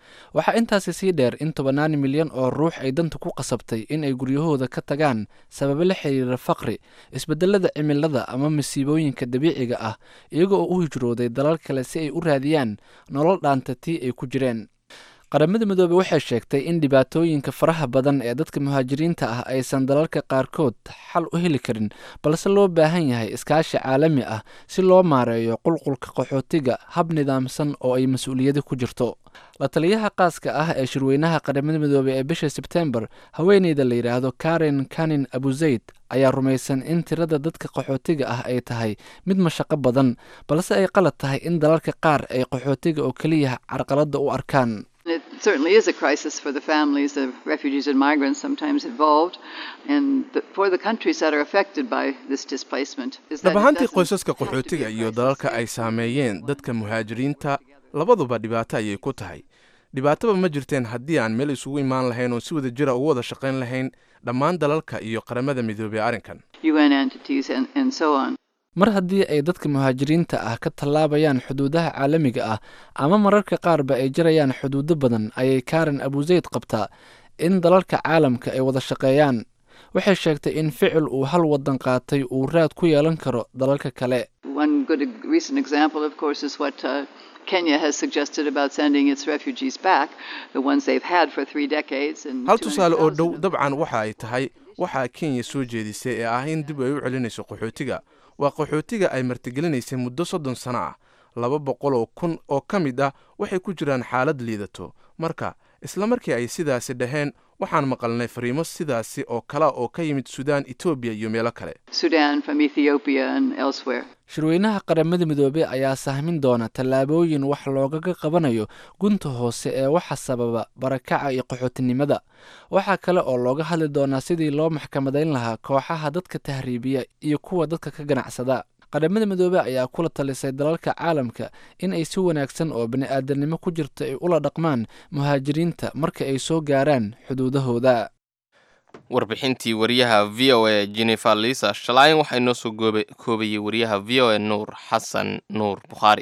waxaa intaasi sii dheer in tobannaan milyan oo ruux ay danta ku qasabtay in ay guryahooda ka tagaan sababo la xiriira faqri isbedelada cimilada ama masiibooyinka dabiiciga ah iyaga oo u hijrooday dalal kale si ay u raadiyaan nolol dhaanta tii ay ku jireen qaramada midoobey waxay sheegtay in dhibaatooyinka faraha badan ee dadka muhaajiriinta ah aysan dalalka qaarkood xal u heli karin balse loo baahan yahay iskaashi caalami ah si loo maareeyo qulqulka qaxootiga hab nidaamsan oo ay mas-uuliyadi ku jirto la taliyaha qaaska ah ee shirweynaha qaramada midoobey ee bisha sebtembar haweeneyda la yidhaahdo karen kanin abuzayd ayaa rumaysan in tirada dadka qaxootiga ah ay tahay mid mashaqo badan balse ay qalad tahay in dalalka qaar ay qaxootiga oo keliya carqaladda u arkaan It certainly is a crisis for the families of refugees and migrants sometimes involved, and the, for the countries that are affected by this displacement. Is that dhab it ahaantii doesn't qoysaska qaxootiga iyo dalalka ay saameeyeen dadka muhaajiriinta labaduba dhibaato ayay ku tahay dhibaataba ma jirteen haddii aan meel isugu imaan lahayn oo si wada jira ugu wada shaqayn lahayn dhammaan dalalka iyo qaramada midoobey arrinkan UN entities and, and so on. mar haddii ay dadka muhaajiriinta ah ka tallaabayaan xuduudaha caalamiga ah ama mararka qaarba ay jarayaan xuduudo badan ayay karen abuzayd qabtaa in dalalka caalamka ay wada shaqeeyaan waxay sheegtay in ficil uu hal wadan qaatay uu raad ku yeelan karo dalalka kale One good e- recent example, of course, is what uh, Kenya has suggested about sending its refugees back, the ones they've had for three decades. And hal tusaale oo 200,000 dhow dabcan waxa ay tahay waxaa kenya soo jeedisay ee ah in dib ay u celinayso qaxootiga waa qaxootiga ay martigelinaysay muddo soddon sano ah laba boqol oo kun oo ka mid ah waxay ku jiraan xaalad liidato marka isla markii ay sidaasi dhaheen waxaan maqalnay fariimo sidaasi oo kala oo ka yimid suudaan etoobiya iyo meelo kale Sudan, from Ethiopia, and elsewhere. shirweynaha qaramada midoobey ayaa sahmin doona tallaabooyin wax loogaga qabanayo gunta hoose ee waxa sababa barakaca iyo qaxootinimada waxaa kale oo looga hadli doonaa sidii loo maxkamadayn lahaa kooxaha dadka tahriibiya iyo kuwa dadka ka ganacsada qaramada midoobey ayaa kula talisay dalalka caalamka in ay si wanaagsan oo bani-aadanimo ku jirta ay ula dhaqmaan muhaajiriinta marka ay soo gaaraan xuduudahooda warbixintii wariyaha v o a jennifer lisa shalaayan waxaa inoo soo goobe- koobayey wariyaha v o a nuur xasan nuur bukhaari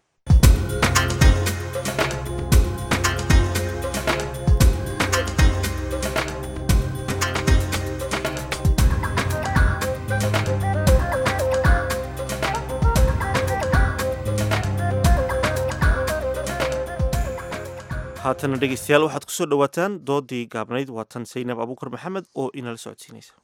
haatana dhegeystayaal waxaad kusoo dhowaataan doodii gaabnayd waatan saynab abuukar maxamed oo inala socodsiinaysa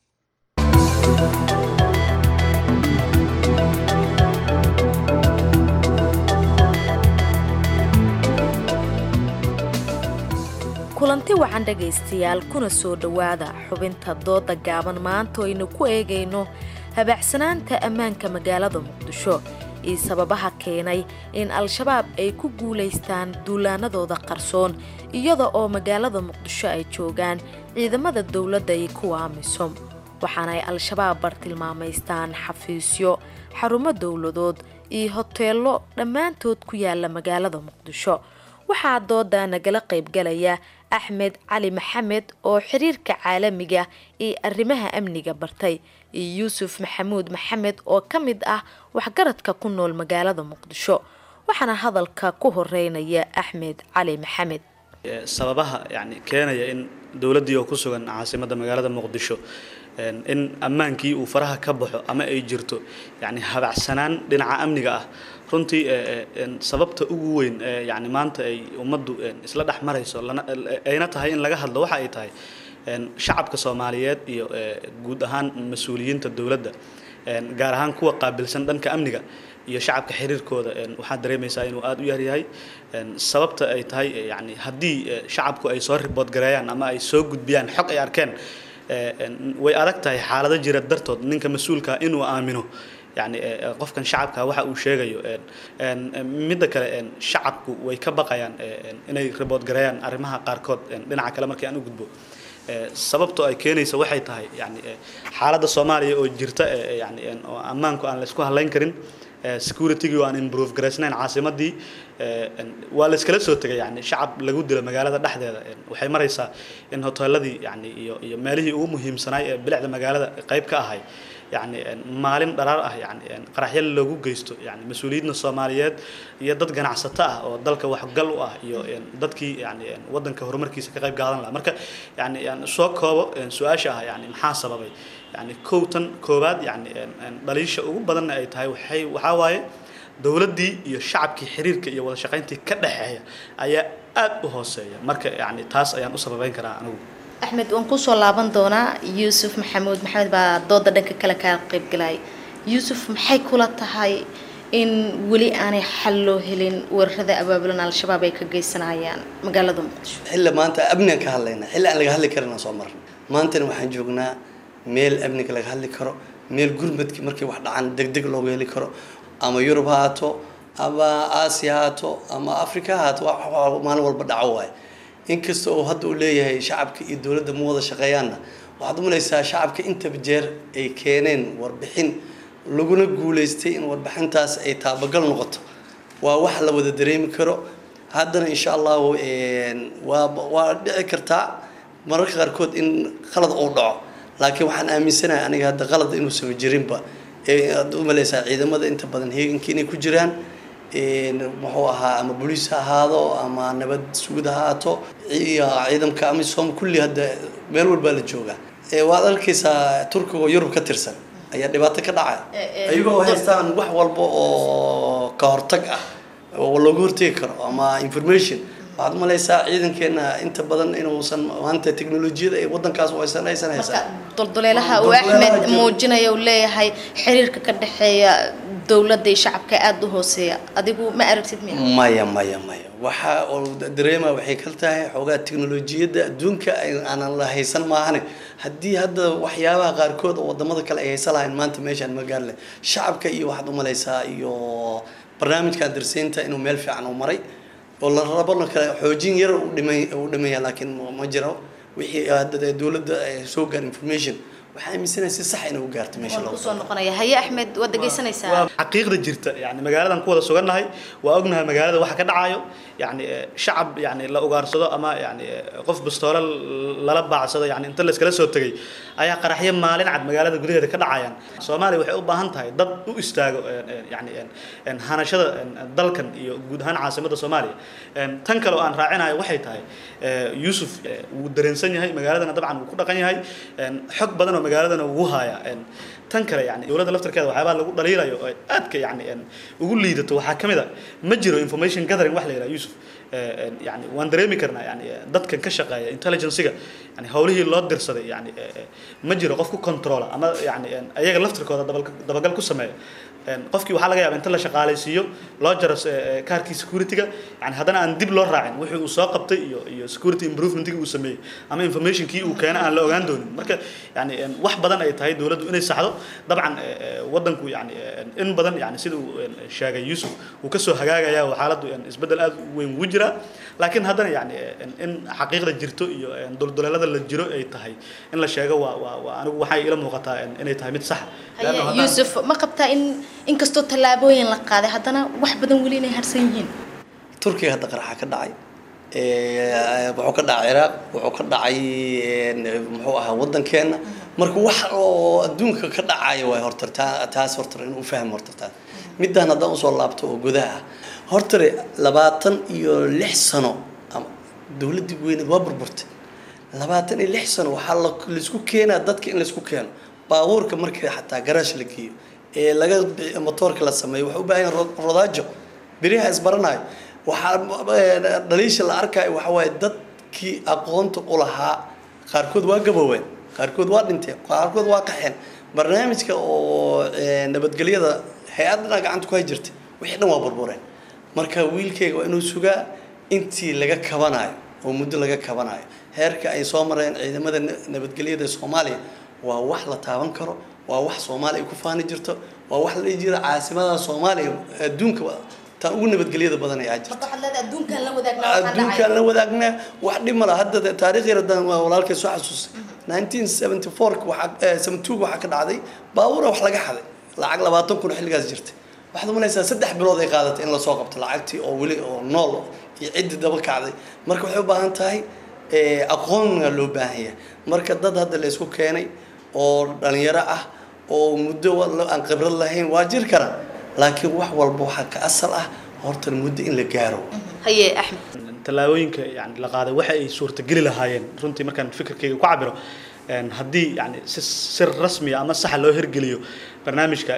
kulanti wacan dhegaystayaal kuna soo dhowaada xubinta dooda gaaban maanta oo aynu ku eegayno habaacsanaanta ammaanka magaalada muqdisho iyo sababaha keenay in al-shabaab ay ku guulaystaan duulaanadooda qarsoon iyada oo magaalada muqdisho ay joogaan ciidamada dowladda iyo kuwa amisom waxaana ay al-shabaab bartilmaamaystaan xafiisyo xarumo dowladood iyo hoteello dhammaantood ku yaala magaalada muqdisho waxaa dooda nagala qaybgalaya axmed cali maxamed oo xiriirka caalamiga iyo arrimaha amniga bartay iyo yuusuf maxamuud maxamed oo ka mid ah waxgaradka ku nool magaalada muqdisho waxaana hadalka ku horeynaya axmed cali maxamed Ee, sababaha yani keenaya in dowladdii oo ku sugan caasimadda magaalada muqdisho een, in ammaankii uu faraha ka baxo ama ay jirto yani habacsanaan dhinaca amniga ah runtii ee, ee, een, sababta ugu weyn ee yani maanta ay ummaddu een, isla dhex marayso lana- ayna tahay in laga hadlo waxa ay tahay een, shacabka soomaaliyeed iyo ee, guud ahaan mas-uuliyiinta dowladda een, gaar ahaan kuwa qaabilsan dhanka amniga iyo shacabka xiriirkooda een, waxaad dareemaysaa inuu aada u yaryahay een, sababta ay tahay ee, yani haddii ee, shacabku ay soo ribood gareeyaan ama ay soo gudbiyaan xog ay arkeen ee, een, way adag tahay xaalado jira dartood ninka mas-uulka inuu aamino yani ee, ee, qofkan shacabka waxa uu sheegayo een, een, een, midda kale een, shacabku way ka baqayaan ee, een, inay ribood gareeyaan arrimaha qaarkood een, dhinaca kale markii aan u gudbo Ee, sababtoo ay keenaysa waxay tahay yani ee, xaaladda soomaaliya oo jirta ee, ee, yani een, oo ammaanku aan la isku halayn karin ee, security-gii oo aan improve garaysnayn caasimadii ee, een, waa la iskala soo tegay yani shacab lagu dilo magaalada dhexdeeda een, waxay maraysaa in hoteeladii yani iyo iyo meelihii ugu muhiimsanaay ee bilicda magaalada qayb ka ahay yani maalin dharaar ah yani qaraxyo loogu geysto yani mas-uuliyiinna soomaaliyeed iyo dad ganacsato ah oo dalka waxgal u ah iyo dadkii yani wadanka horumarkiisa ka qayb qaadan lahaa marka yani soo koobo su-aasha ah yani maxaa sababay yani kow tan koowaad yani dhaliisha ugu badanna ay tahay waxay waxaa waaye dowladdii iyo shacabkii xiriirka iyo wada shaqayntii ka dhexeeya ayaa aad u hooseeya marka yani taas ayaan u sababeyn karaa anigu axmed waan kusoo laaban doonaa yuusuf maxamuud maxamed baa dooda dhanka kale kaa qaybgalay yuusuf maxay kula tahay in weli aanay xal loo helin weerarada abaabulan al-shabaab ay ka geysanayaan magaalada muqdisho xilla maanta amnigan ka hadlayna xilli aan laga hadli karin aan soo marna maantana waxaan joognaa meel amniga laga hadli karo meel gurmadki markay wax dhacaan deg deg looga heli karo ama yurub ha haato ama aasiya ha haato ama africa ha haato maalin walba dhaco waaye inkasta oo hadda uu leeyahay shacabka iyo dowladda ma wada shaqeeyaanna waxaad umalaysaa shacabka intaba jeer ay keeneen warbixin laguna guuleystay in warbixintaas ay taabagal noqoto waa wax la wada dareemi karo haddana insha allahu waa waa dhici kartaa mararka qaarkood in qalad uu dhaco laakiin waxaan aaminsanahay aniga hadda qalad inuusan jirinba aad umalaysaa ciidamada inta badan heeganka inay ku jiraan muxuu ahaa ama boliis ha ahaado ama nabad sugid ha ahaato iyo ciidamka amisom kulli hadda meel walbaa la joogaa waad arkaysaa turkiga oo yurub ka tirsan ayaa dhibaato ka dhacaya ayagoo haystaan wax walba oo ka hortag ah oo looga hortegi karo ama information waxaad umalaysaa ciidankeena inta badan inuusan maanta teknolojiyada ay wadankaas haysan aysan haysan dulduleelaha uu axmed muujinaya uu leeyahay xiriirka ka dhexeeya dowladda iyo shacabka aada u hooseeya adigu ma aragtid miya maya maya maya waxa oo dareema waxay kal tahay xoogaa teknolojiyadda adduunka aanan la haysan maahane haddii hadda waxyaabaha qaarkood oo wadamada kale ay haysan lahayn maanta meeshaan ma gaarle shacabka iyo waxaad umalaysaa iyo barnaamijka darseynta inuu meel fiican u maray oo la rabona kale xoojin yar u dhimay u dhimaya laakiin ma jiro wixii hadda dowladda soo gaar information waxaa aaminsanahay si sax inay u gaarto meesha loo kusoo noqonaya haye axmed waad dhegeysanaysaa waa xaqiiqda jirta yani magaaladan ku wada sugannahay waa ognahay magaalada waxa ka dhacayo yani shacab yani la ugaarsado ama yani qof bastoole lala baacsado yani inta la iskala soo tegay ayaa qaraxyo maalin cad magaalada gudaheeda ka dhacayaan soomaaliya waxay u baahan tahay dad u istaago yani hanashada dalkan iyo guud ahaan caasimadda soomaaliya tan kale oo aan raacinayo waxay tahay yuusuf wuu dareensan yahay magaaladana dabcan wuu ku dhaqan yahay xog badan oo magaaladana wuu hayaa tan kale yani dowladda laftarkeeda waxyaabaa lagu dhaliilayo oo aadka yani ugu liidato waxaa ka mid a ma jiro information gathering wax la yidhaha yusuf yani waan dareemi karnaa yani dadkan ka shaqeeya intelligencega yani howlihii loo dirsaday yani ma jiro qof ku controla ama yani ayaga laftarkooda dabagal ku sameeya qofkii waxaa laga yaaba inta la shaqaalaysiiyo loo jaro kaarkii securityga yani haddana aan dib loo raacin wixii uu soo qabtay iyo iyo security improvementkii uu sameeyey ama informationkii uu keena aan la ogaan doonin marka yani wax badan ay tahay dowladdu inay saxdo dabcan wadanku yani in badan yani sida uu sheegay yusuf uu kasoo hagaagaya oo xaaladdu isbeddel aad u weyn ugu jiraa laakiin haddana yani in xaqiiqda jirto iyo dulduleelada la jiro ay tahay in la sheego waa waa waa anigu waxay ila muuqataa inay tahay mid sax yuusuf ma qabtaa in inkastoo tallaabooyin la qaaday haddana wax badan weli inay harsan yihiin turkiga hadda qaraxa ka dhacay wuxuu ka dhacay ciraaq wuxuu ka dhacay muxuu ahaa wadankeena marka wax oo adduunka ka dhacaya waay horta taas horta in u fahmo horta taas midaan haddaan usoo laabto oo gudaha ah hortare labaatan iyo lix sano dowladdii weyneed waa burburtay labaatan iyo lix sano waxaa laisku keenaa dadka in laisku keeno baabuurka markii xataa garaash la geeyo ee laga motoorka la sameeyo waxay u baahan yahin rodaajo beriyaha isbaranayo waxaa dhaliisha la arkayo waxa waaye dadkii aqoonta u lahaa qaarkood waa gabooween qaarkood waa dhinteen qaarkood waa qaxeen barnaamijka oo nabadgelyada hay-adana gacanta ku hay jirtay wixii dhan waa burbureen marka wiilkayga waa inuu sugaa intii laga kabanayo oo muddo laga kabanayo heerka ay soo mareen ciidamada nabadgelyada soomaaliya waa wax la taaban karo waa wax soomaaliya ku faani jirto waa wax la jira caasimada soomaaliya adduunka taan ugu nabadgelyada badan ayaa jirta adduunkaan la wadaagnaa wax dhib mala hadda taariikh yar haddaan waa walaalkay soo xasuusay nineteen seventy fourka waxaa seventy two waxaa ka dhacday baabuura wax laga xaday lacag labaatan kun xilligaas jirtay waxaad umalaysaa saddex bilood ay qaadatay in lasoo qabto lacagtii oo weli oo nool iyo ciddii daba kacday marka waxay u baahan tahay aqoonna loo baahan yahay marka dad hadda la isku keenay oo dhalinyaro ah oo muddo aan khibrad lahayn waa jiri kara laakiin wax walba waxaa ka asal ah horta muddo in la gaaro haye axmed tallaabooyinka yani la qaaday waxa ay suurtageli lahaayeen runtii markaan fikirkayga ku cabiro haddii yani si si rasmiya ama saxa loo hirgeliyo barnaamijka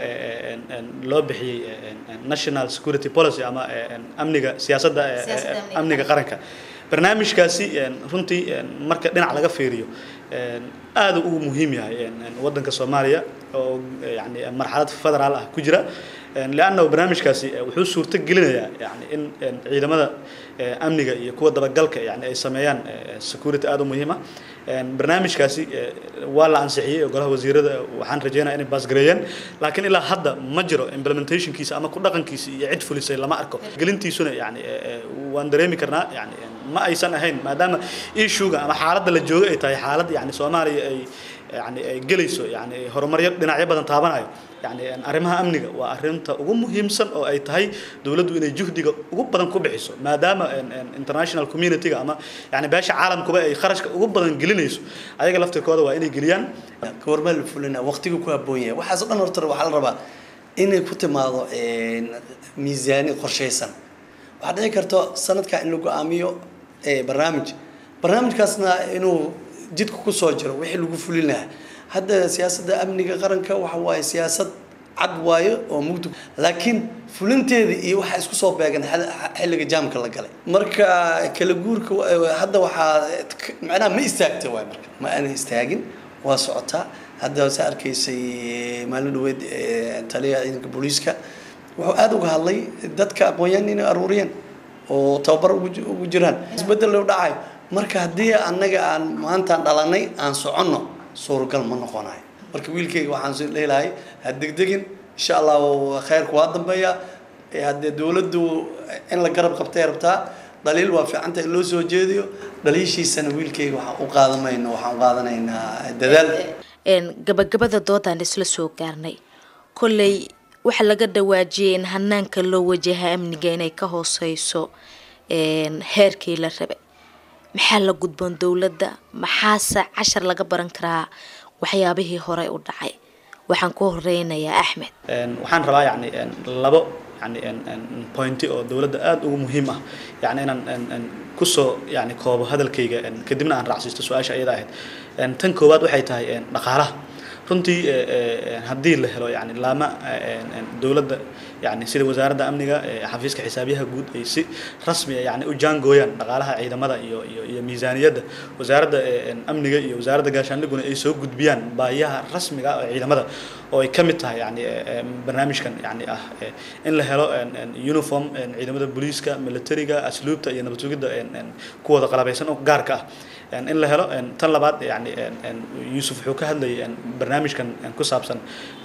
loo bixiyey national security policy ama amniga siyaasadda amniga qaranka barnaamijkaasi runtii marka dhinac laga fiiriyo aada ugu muhiim yahay waddanka soomaaliya oo yani marxalad federaal ah ku jira leanna barnaamijkaasi wuxuu suurto gelinayaa yani in ciidamada amniga iyo kuwa dabagalka yani ay sameeyaan security aada u muhiima barnaamijkaasi waa la ansixiyey golaha wasiirada waxaan rajeynaya inay baasgareeyeen laakiin ilaa hadda ma jiro implementationkiisa ama ku dhaqankiisa iyo cid fulisay lama arko gelintiisuna yani waan dareemi karnaa yani ma aysan ahayn maadaama issuega ama xaaladda la joogo ay tahay xaalad yani soomaaliya ay yani ay gelayso yani horumaryo dhinacyo badan taabanayo yani arrimaha amniga waa arrinta ugu muhiimsan oo ay tahay dowladdu inay juhdiga ugu badan ku bixiso maadaama international community-ga ama yani beesha caalamkuba ay kharashka ugu badan gelinayso ayaga laftirkooda waa inay geliyaan goormaa la fulina waqtiga ku habboon yahay waxaas o dhan horta waxaa la rabaa inay ku timaado miisaani qorshaysan waxaa dhici karto sanadka in la go-aamiyo barnaamij barnaamijkaasna inuu jidka kusoo jiro wixii lagu fulin lahaa hadda siyaasadda amniga qaranka waxa waaye siyaasad cad waayo oo mugdi laakiin fulinteeda iyo waxaa isku soo beegan xilliga jaamka la galay marka kala guurka hadda waxaa macnaha ma istaagta waay marka ma aanay istaagin waa socotaa hadda saa arkaysay maalin dhaweed taliyaha ciidanka booliiska wuxuu aada uga hadlay dadka aqoon-yahan inay aruuriyeen oo tababar ugu jiraan isbedel u dhacayo marka haddii annaga aan maantaan dhalanay aan soconno suuragal ma noqonayo marka wiilkayga waxaan soo leelahay ha degdegin insha allahu khayrku waa dambeeya haddee dowladdu in la garab qabtay rabtaa dhaliil waa fiicanta in loo soo jeediyo dhaliishiisana wiilkayga waxaan u qaadamayno waxaan u qaadanaynaa dadaal gabagabada doodaan isla soo gaarnay kolley waxaa laga dhawaajiyay in hanaanka loo wajaha amniga inay ka hooseyso heerkii la rabay maxaa la gudboon dowladda maxaase cashar laga baran karaa waxyaabihii hore u dhacay waxaan ku horeynayaa axmed waxaan rabaa yani labo yani pointi oo dowladda aada ugu muhiim ah yani inaan kusoo yani koobo hadalkayga kadibna aan raacsiisto su-aasha iyada ahayd tan koowaad waxay tahay dhaqaalaha runtii haddii la helo yani laama dowladda yani sida wasaaradda amniga xafiiska xisaabiyaha guud ay si rasmi yani u jaangooyaan dhaqaalaha ciidamada iyo iyo iyo miisaaniyadda wasaaradda amniga iyo wasaaradda gaashaandhiguna ay soo gudbiyaan baahiyaha rasmiga ah ee ciidamada oo ay ka mid tahay yani barnaamijkan yani ah in la helo uniform ciidamada booliiska militariga asluubta iyo nabad sugidda kuwooda qalabaysan oo gaarka ah in la helo tan labaad yani yuusuf wuxuu ka hadlayay barnaamijkan ku saabsan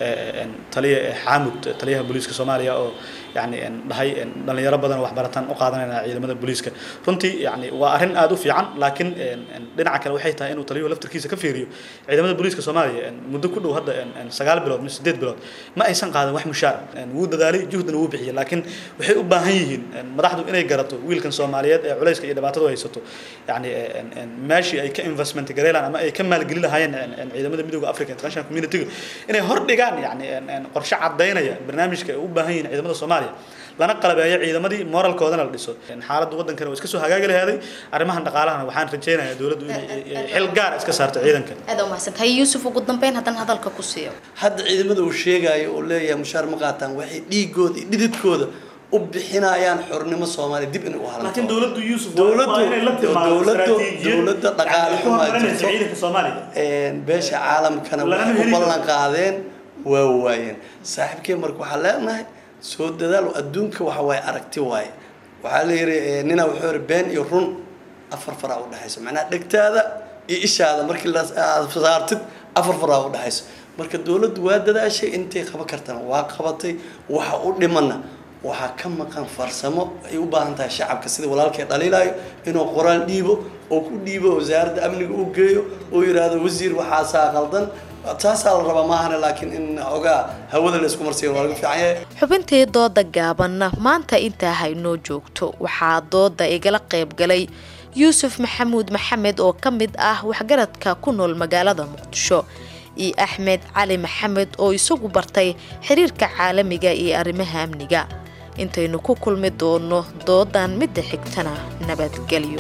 taliya xaamud taliyaha booliiska soomaaliya oo yani dhahay dhalinyaro badan waxbarataan u qaadanayna ciidamada booliiska runtii yani waa arrin aada u fiican laakiin dhinaca kale waxay tahay inuu taliyuhu laftirkiisa ka fiiriyo ciidamada booliiska soomaaliya muddo ku dhow hadda sagaal bilood mise sideed bilood ma aysan qaadan wax mushaar wuu dadaalay juhdana wuu bixiyay laakiin waxay u baahan yihiin madaxdu inay garato wiilkan soomaaliyeed ee culayska iyo dhibaatadu haysato yani meeshii ay ka investment gareelaan ama ay ka maalgeli lahaayeen ciidamada midooda africa international community inay hor dhigaan yani qorshe cadaynaya barnaamijka ay u baahan yihiin ciidamada soomaaliya lana qalabeeyo ciidamadii moralkoodana la dhiso xaaladda waddankana waa iska soo hagaagi lahaaday arrimahan dhaqaalahana waxaan rajaynayaa dowladdu inay xil gaar iska saarto ciidanka aad umahadsantahay yuusuf ugu dambeyn haddana hadalka ku siiyo hadda ciidamada uu sheegayo oo leeyahay mushaar ma qaataan waxay dhiigooda iyo dhididkooda u bixinayaan xornimo soomaaliya dib inay u halanto laakiin dowladdu yuusuf dowladdu dowladdu dowladda dhaqaale xumaa jirto beesha caalamkana waxay u ballan qaadeen waa waayeen saaxiibkee marka waxaa leenahay soo dadaal adduunka waxa waaye aragti waaye waxaa la yidhi nina wuxuu yidhi been iyo run afar faraa u dhexayso macnaha dhegtaada iyo ishaada markii la aad saartid afar faraa u dhexayso marka dowladdu waa dadaashay intay qaban kartana waa qabatay waxa u dhimana waxaa ka maqan farsamo ay u baahan tahay shacabka sida walaalkay dhaliilayo inuu qoraal dhiibo oo ku dhiibo wasaaradda amniga u geeyo oo yidhaahdo wasiir waxaasaa qaldan taasaa la rabaa maahane laakiin in ogaa hawada la isku marsiyo waa laga fiican yahay xubintii dooda gaabanna maanta intaa haynoo joogto waxaa dooda igala qayb galay yuusuf maxamuud maxamed oo ka mid ah waxgaradka ku nool magaalada muqdisho iyo axmed cali maxamed oo isagu bartay xiriirka caalamiga iyo arrimaha amniga intaynu ku kulmi doonno doodan midda xigtana nabadgelyo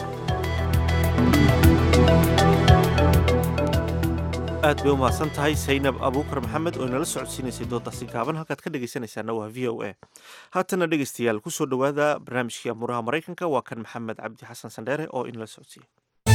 aad bay u mahadsan tahay saynab abuukar maxamed oo inala socodsiinaysay doodaasi gaaban halkaad ka dhegaysanaysaana waa v o a haatana dhegaystayaal kusoo dhowaada barnaamijkii amuuraha maraykanka waa kan maxamed cabdi xasan sandheere oo inala socodsiiya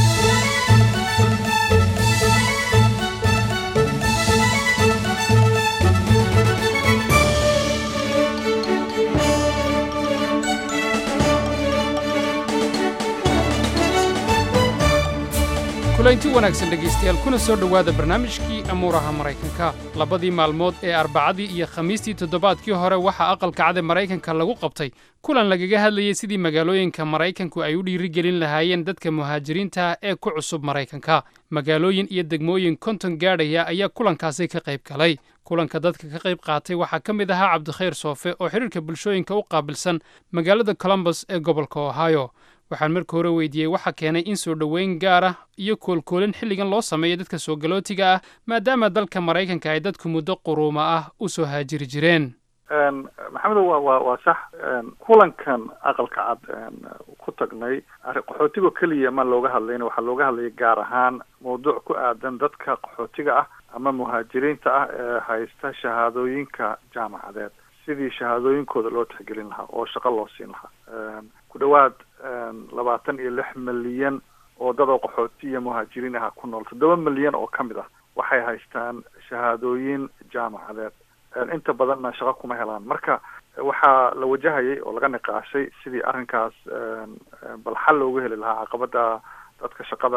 kulaynti wanaagsan dhegaystayaal kuna soo dhowaada barnaamijkii amuuraha maraykanka labadii maalmood ee arbacadii iyo khamiistii toddobaadkii hore waxaa aqalka cad ee maraykanka lagu qabtay kulan lagaga hadlayay sidii magaalooyinka maraykanku ay u dhiirigelin lahaayeen dadka muhaajiriinta ee ku cusub maraykanka magaalooyin iyo degmooyin konton gaadhaya ayaa kulankaasi ka qayb galay kulanka dadka ka qayb qaatay waxaa ka mid ahaa cabdikhayr soofe oo xidhiirka bulshooyinka u qaabilsan magaalada colombus ee gobolka ohio waxaan marka hore weydiiyey waxa keenay in soo dhoweyn gaar ah iyo koolkoolin xilligan loo sameeyo dadka soo galootiga ah maadaama dalka maraykanka ay dadku muddo quruuma ah u soo haajiri jireen maxamedo wa wa waa sax kulankan aqalka cad ku tagnay qaxootigo keliya ma looga hadlayna waxaa looga hadlayay gaar ahaan mawduuc ku aadan dadka qaxootiga ah ama muhaajiriinta ah ee haysta shahaadooyinka jaamacadeed sidii shahaadooyinkooda loo tixgelin lahaa oo shaqo loo siin lahaa ku dhawaad labaatan iyo lix milyan oo dadoo qaxooti iyo muhaajiriin aha ku nool toddoba milyan oo ka mid ah waxay haystaan shahaadooyin jaamacadeed inta badanna shaqo kuma helaan marka waxaa la wajahayay oo laga niqaashay sidii arrinkaas bal xal loogu heli lahaa caqabada dadka shaqada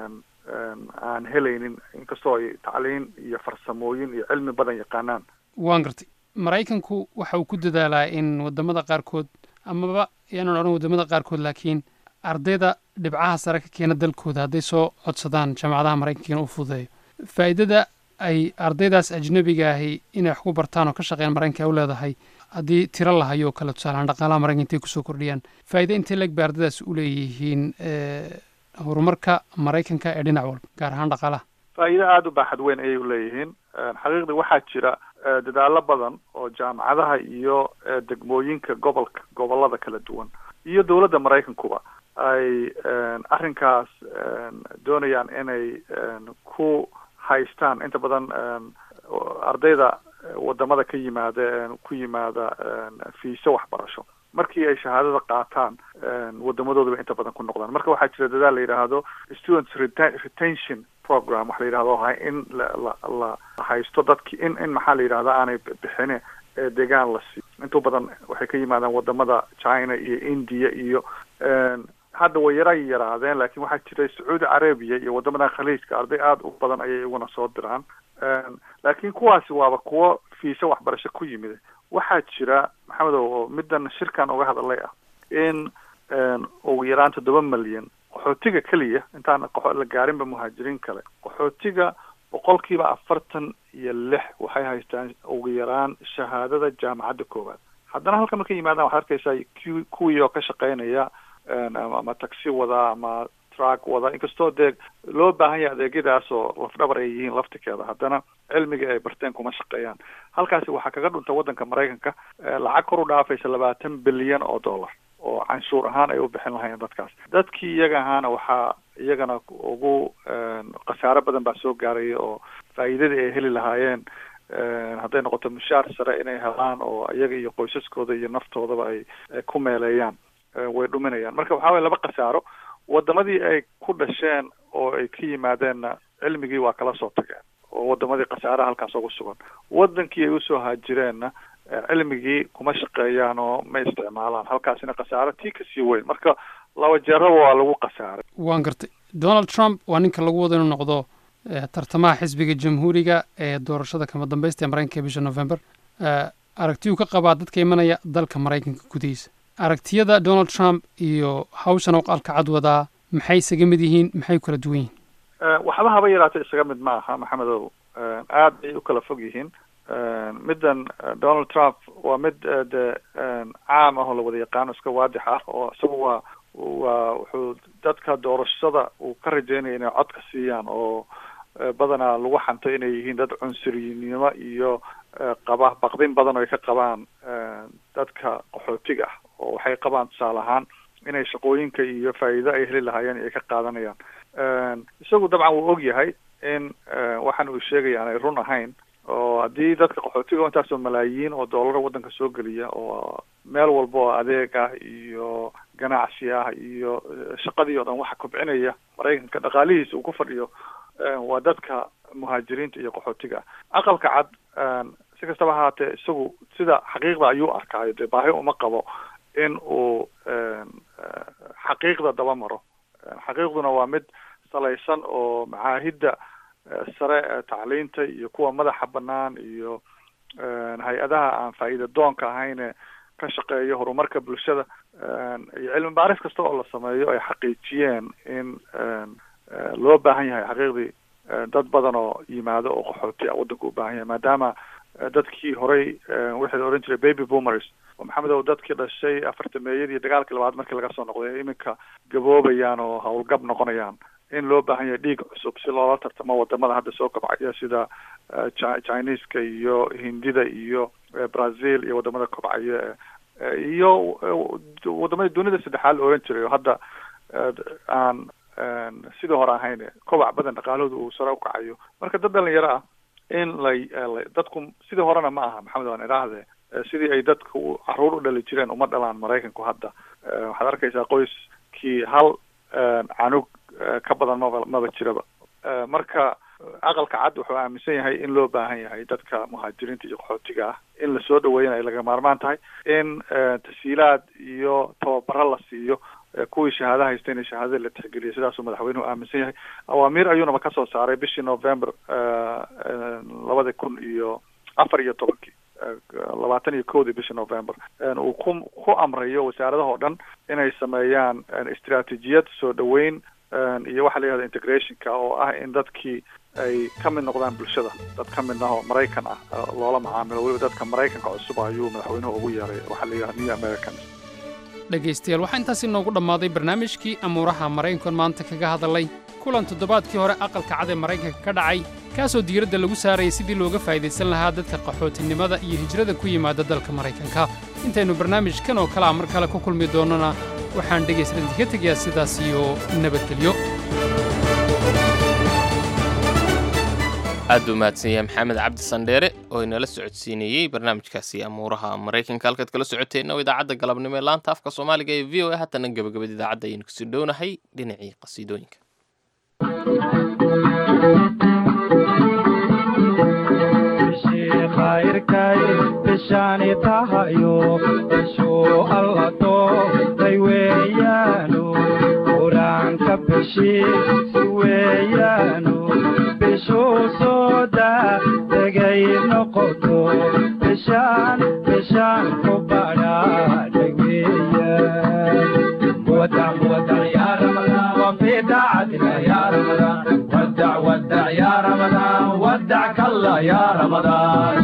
aan helaynin inkastoo ay tacliin iyo farsamooyin iyo cilmi badan yaqaanaan waan gartay maraykanku waxa uu ku dadaalaa in wadamada qaarkood amaba yaanan odhan wadamada qaarkood laakiin ardayda dhibcaha sare ka keena dalkooda hadday soo codsadaan jaamacadaha maraykankiina u fududeeyo faa'iidada ay ardaydaas ajnabiga ahi inay wax ku bartaan oo ka shaqeeyaan maraykanka u leedahay haddii tiro lahayo oo kale tusaalehaan dhaqaalaha maraykanka intay kusoo kordhiyaan faa'iida intay leeg bay ardaydaas u leeyihiin horumarka maraykanka ee dhinac walba gaar ahaan dhaqaalaha faa'iido aada u baaxad weyn ayay u leeyihiin xaqiiqdii waxaa jira dadaalo badan oo jaamacadaha iyo degmooyinka gobolka gobolada kala duwan iyo dowladda maraykankuba ay arrinkaas doonayaan inay ku haystaan inta badan ardayda wadamada ka yimaada ku yimaada fiiso waxbarasho markii ay shahaadada qaataan wadamadoodaba inta badan ku noqdaan marka waxaa jira dadaal la yidhaahdo students retention program waxa la yidhahdo in la la haysto dadki in in maxaa la yidhahda aanay bixine ee deegaan la siiyo inta badan waxay ka yimaadaan wadamada china iyo india iyo hadda way yara yaraadeen laakiin waxaa jira sacuudi carabiya iyo wadamadan khaliijka arday aada u badan ayay iguna soo diraan laakiin kuwaasi waaba kuwo fiisa waxbarasho ku yimid waxaa jira maxamedow oo middan shirkan uga hadalay ah in ugu yaraan toddoba milyan qaxootiga keliya intaan la gaarinba muhaajiriin kale qaxootiga boqolkiiba afartan iyo lix waxay haystaan ugu yaraan shahaadada jaamacadda koowaad haddana halka markay yimaadaan waxaad arkaysaa ku kuwii oo ka shaqeynaya ama taxi wada ama truck wada inkastoo dee loo baahan yahay adeegyadaas oo lafdhabar ay yihiin laftikeeda haddana cilmiga ay barteen kuma shaqeeyaan halkaasi waxaa kaga dhunta waddanka maraykanka lacag kor u dhaafaysa labaatan bilyan oo dollar oo canshuur ahaan ay u bixin lahaayeen dadkaas dadkii iyaga ahaana waxaa iyagana ugu khasaaro badan baa soo gaaraya oo faa'iidadii ay heli lahaayeen hadday noqoto mushaar sare inay helaan oo iyaga iyo qoysaskooda iyo naftoodaba ay ku meeleeyaan way dhuminayaan marka waxaa waya laba khasaaro wadamadii ay ku dhasheen oo ay ka yimaadeenna cilmigii waa kala soo tageen oo wadamadii khasaaraha halkaas ugu sugan wadankii ay usoo haajireenna cilmigii kuma shaqeeyaan oo ma isticmaalaan halkaasina khasaaro tii kasii weyn marka laba jeeraba waa lagu khasaaray waan gartay donald trump waa ninka lagu wado inuu noqdo tartamaha xisbiga jamhuuriga ee doorashada kama dambaysta ee maraykanka bisha november aragtiyuu ka qabaa dadka imanaya dalka maraykanka gudihiisa aragtiyada donald trump iyo hawshan aqalka cad wadaa maxay isaga mid yihiin maxay kala duwan yihiin waxba haba yaraatay isaga mid ma aha maxamedow aad bay u kala fog yihiin middan donald trump waa mid de caam ah oo la wada yaqaano iska waadix ah oo isagu waa waa wuxuu dadka doorashada uu ka rajeynaya inay codka siiyaan oo badanaa lagu xanto inay yihiin dad cunsurinimo iyo qaba baqdin badan oo ay ka qabaan dadka qaxootiga ah oo waxay qabaan tusaale ahaan inay shaqooyinka iyo faa'iido ay heli lahaayeen ay ka qaadanayaan isagu dabcan wuu og yahay in waxaan uu sheegaya aanay run ahayn oo haddii dadka qaxootiga intaasoo malaayiin oo doolara waddanka soo geliya oo meel walba oo adeeg ah iyo ganacsi ah iyo shaqadii oo dhan waxa kobcinaya maraykanka dhaqaalihiisa uu ku fadhiyo waa dadka muhaajiriinta iyo qaxootiga ah aqalka cad si kastaba ahaatee isagu sida xaqiiqda ayuu arkaayo dee baahi uma qabo in uu xaqiiqda daba maro xaqiiqduna waa mid salaysan oo macaahidda sare ee tacliinta iyo kuwa madaxa banaan iyo hay-adaha aan faa'iida doonka ahayne ka shaqeeyo horumarka bulshada iyo cilmi baaris kasta oo la sameeyo ay xaqiijiyeen in loo baahan yahay xaqiiqdii dad badan oo yimaado oo qaxooti ah waddanka u baahan yahay maadaama dadkii horey wixii la odhan jiray baby boomers oo maxamed ow dadkii dhashay afartameeyadii dagaalkii labaad markii laga soo noqday iminka gaboobayaan oo howlgab noqonayaan in loo baahan yahay dhiig cusub si loola tartamo wadamada hadda soo kobcaya sida chineska iyo hindida iyo brazil iyo wadamada kobcaya iyo wadamada dunida saddexaad la oran jiray oo hadda aan sidii hore ahayn kobac badan dhaqaalahooda uu sare ukacayo marka dad dhalinyaro ah in lay dadku sidii horena ma aha maxamed waan idhaahde sidii ay dadku caruur u dhali jireen uma dhalaan maraykanku hadda waxaad arkaysaa qoyskii hal canug ka badan maba maba jiraba marka aqalka cad wuxuu aaminsan yahay in loo baahan yahay dadka muhaajiriinta iyo qaxootiga ah in lasoo dhaweeyana ay laga maarmaan tahay in tasiilaad iyo tababaro la siiyo kuwii shahaada haysta in shahaadada la tixgeliya sidaasuu madaxweynuhu aaminsan yahay awaamiir ayuunaba kasoo saaray bishii november labada kun iyo afar iyo tobankii labaatan iyo kowdii bishii november uu ku ku amrayo wasaaradahoo dhan inay sameeyaan istraatijiyad soo dhaweyn iyo waxa la yihahda integrationka oo ah in dadkii ay ka mid noqdaan bulshada dad ka midna oo maraykan ah loola macaamilo weliba dadka maraykanka cusub ayuu madaxweynuhu ugu yeeray waxaa la yihahda new americans dhegaystayaal waxaa intaasi noogu dhammaaday barnaamijkii amuuraha maraykankan maanta kaga hadalay kulan toddobaadkii hore aqalka cad ee maraykanka ka dhacay kaasoo diiradda lagu saarayay sidii looga faa'idaysan lahaa dadka qaxootinimada iyo hijrada ku yimaada dalka maraykanka intaynu barnaamijkan oo kalea mar kale ku kulmi doonnona waxaan dhegaystadan ka tegayaa sidaas iyo nabadgelyo aad u mahadsan yahay maxamed cabdi sandheere oo inala socodsiinayey barnaamijkaasi amuuraha maraykanka halkaad kala socoteenna oo idaacadda galabnimo ee laanta afka soomaaliga ee v o a haatana gebagabada idaacadda ayaynu kusii dhownahay dhinacii qasiidooyinka khayrkay bishaani tahayo bishuu alla doortay weeyaanu qur-aanka bishiisi weeyaanu bishuu soo daa degay noqoto bishaan bishaan ku badhaadhay weeyaan ودع ودع يا رمضان وفي طاعتك يا رمضان ودع ودع يا رمضان ودعك الله يا رمضان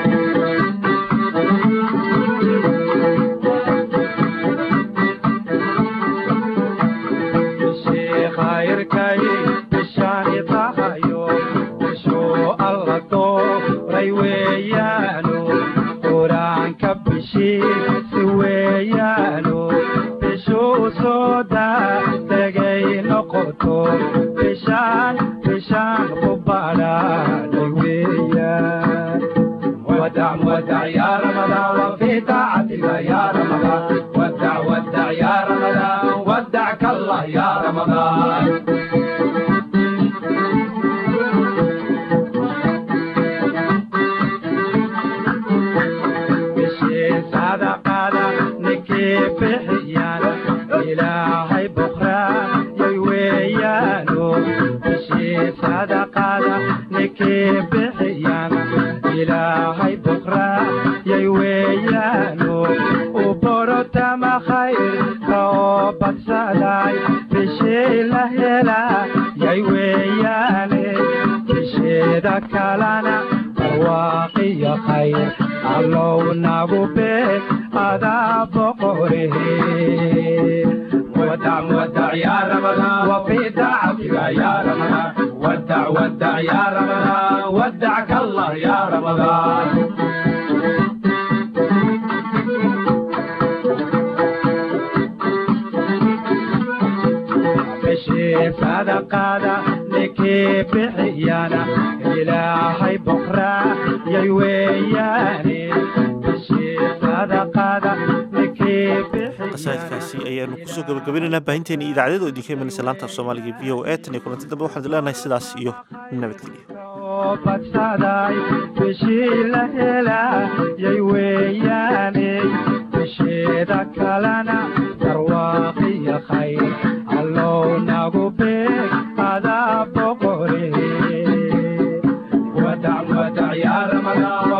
khayrkay bishaani tahayo bishuu alla dooray weeyaanu qur-aanka bishiisi weeyaanu bishuu soo daa degay noqoto bishaan bishaan ku badhaadhay weeyaan ودع ودع يا رمضان وفي طاعتك يا رمضان ودع ودع يا رمضان ودعك الله يا رمضان صدقنا نكيف حيانا إلهي بكرة يويانو بشي صدقنا نكيف حيانا إلهي بكرة يويانو وبرتا ما خير كوبت سلاي بشي لهلا يوياني بشي دكالنا واقي خير allow nagu be adaa boqorehe ودع ودع يا رمضان وفي دعتك يا رمضان ودع ودع يا رمضان ودعك الله يا رمضان بشي صدقانا لكي بحيانا إلهي بكرة يا وياني بشي صدقانا لكي qasaidkaasi ayaanu kusoo gabagabinaynaa baahinteena idaacadeed oo idinka imanaysa laanta af soomaaliga v o e tan iyo kulanti dambe waxaan leenahay sidaas iyo nabadgelyo badsaday bishii la helayay weeyaaney bisheeda kalena barwaaqiyo khayr allow nagu beeg adaa boqore wadac wadac yaa ramadaan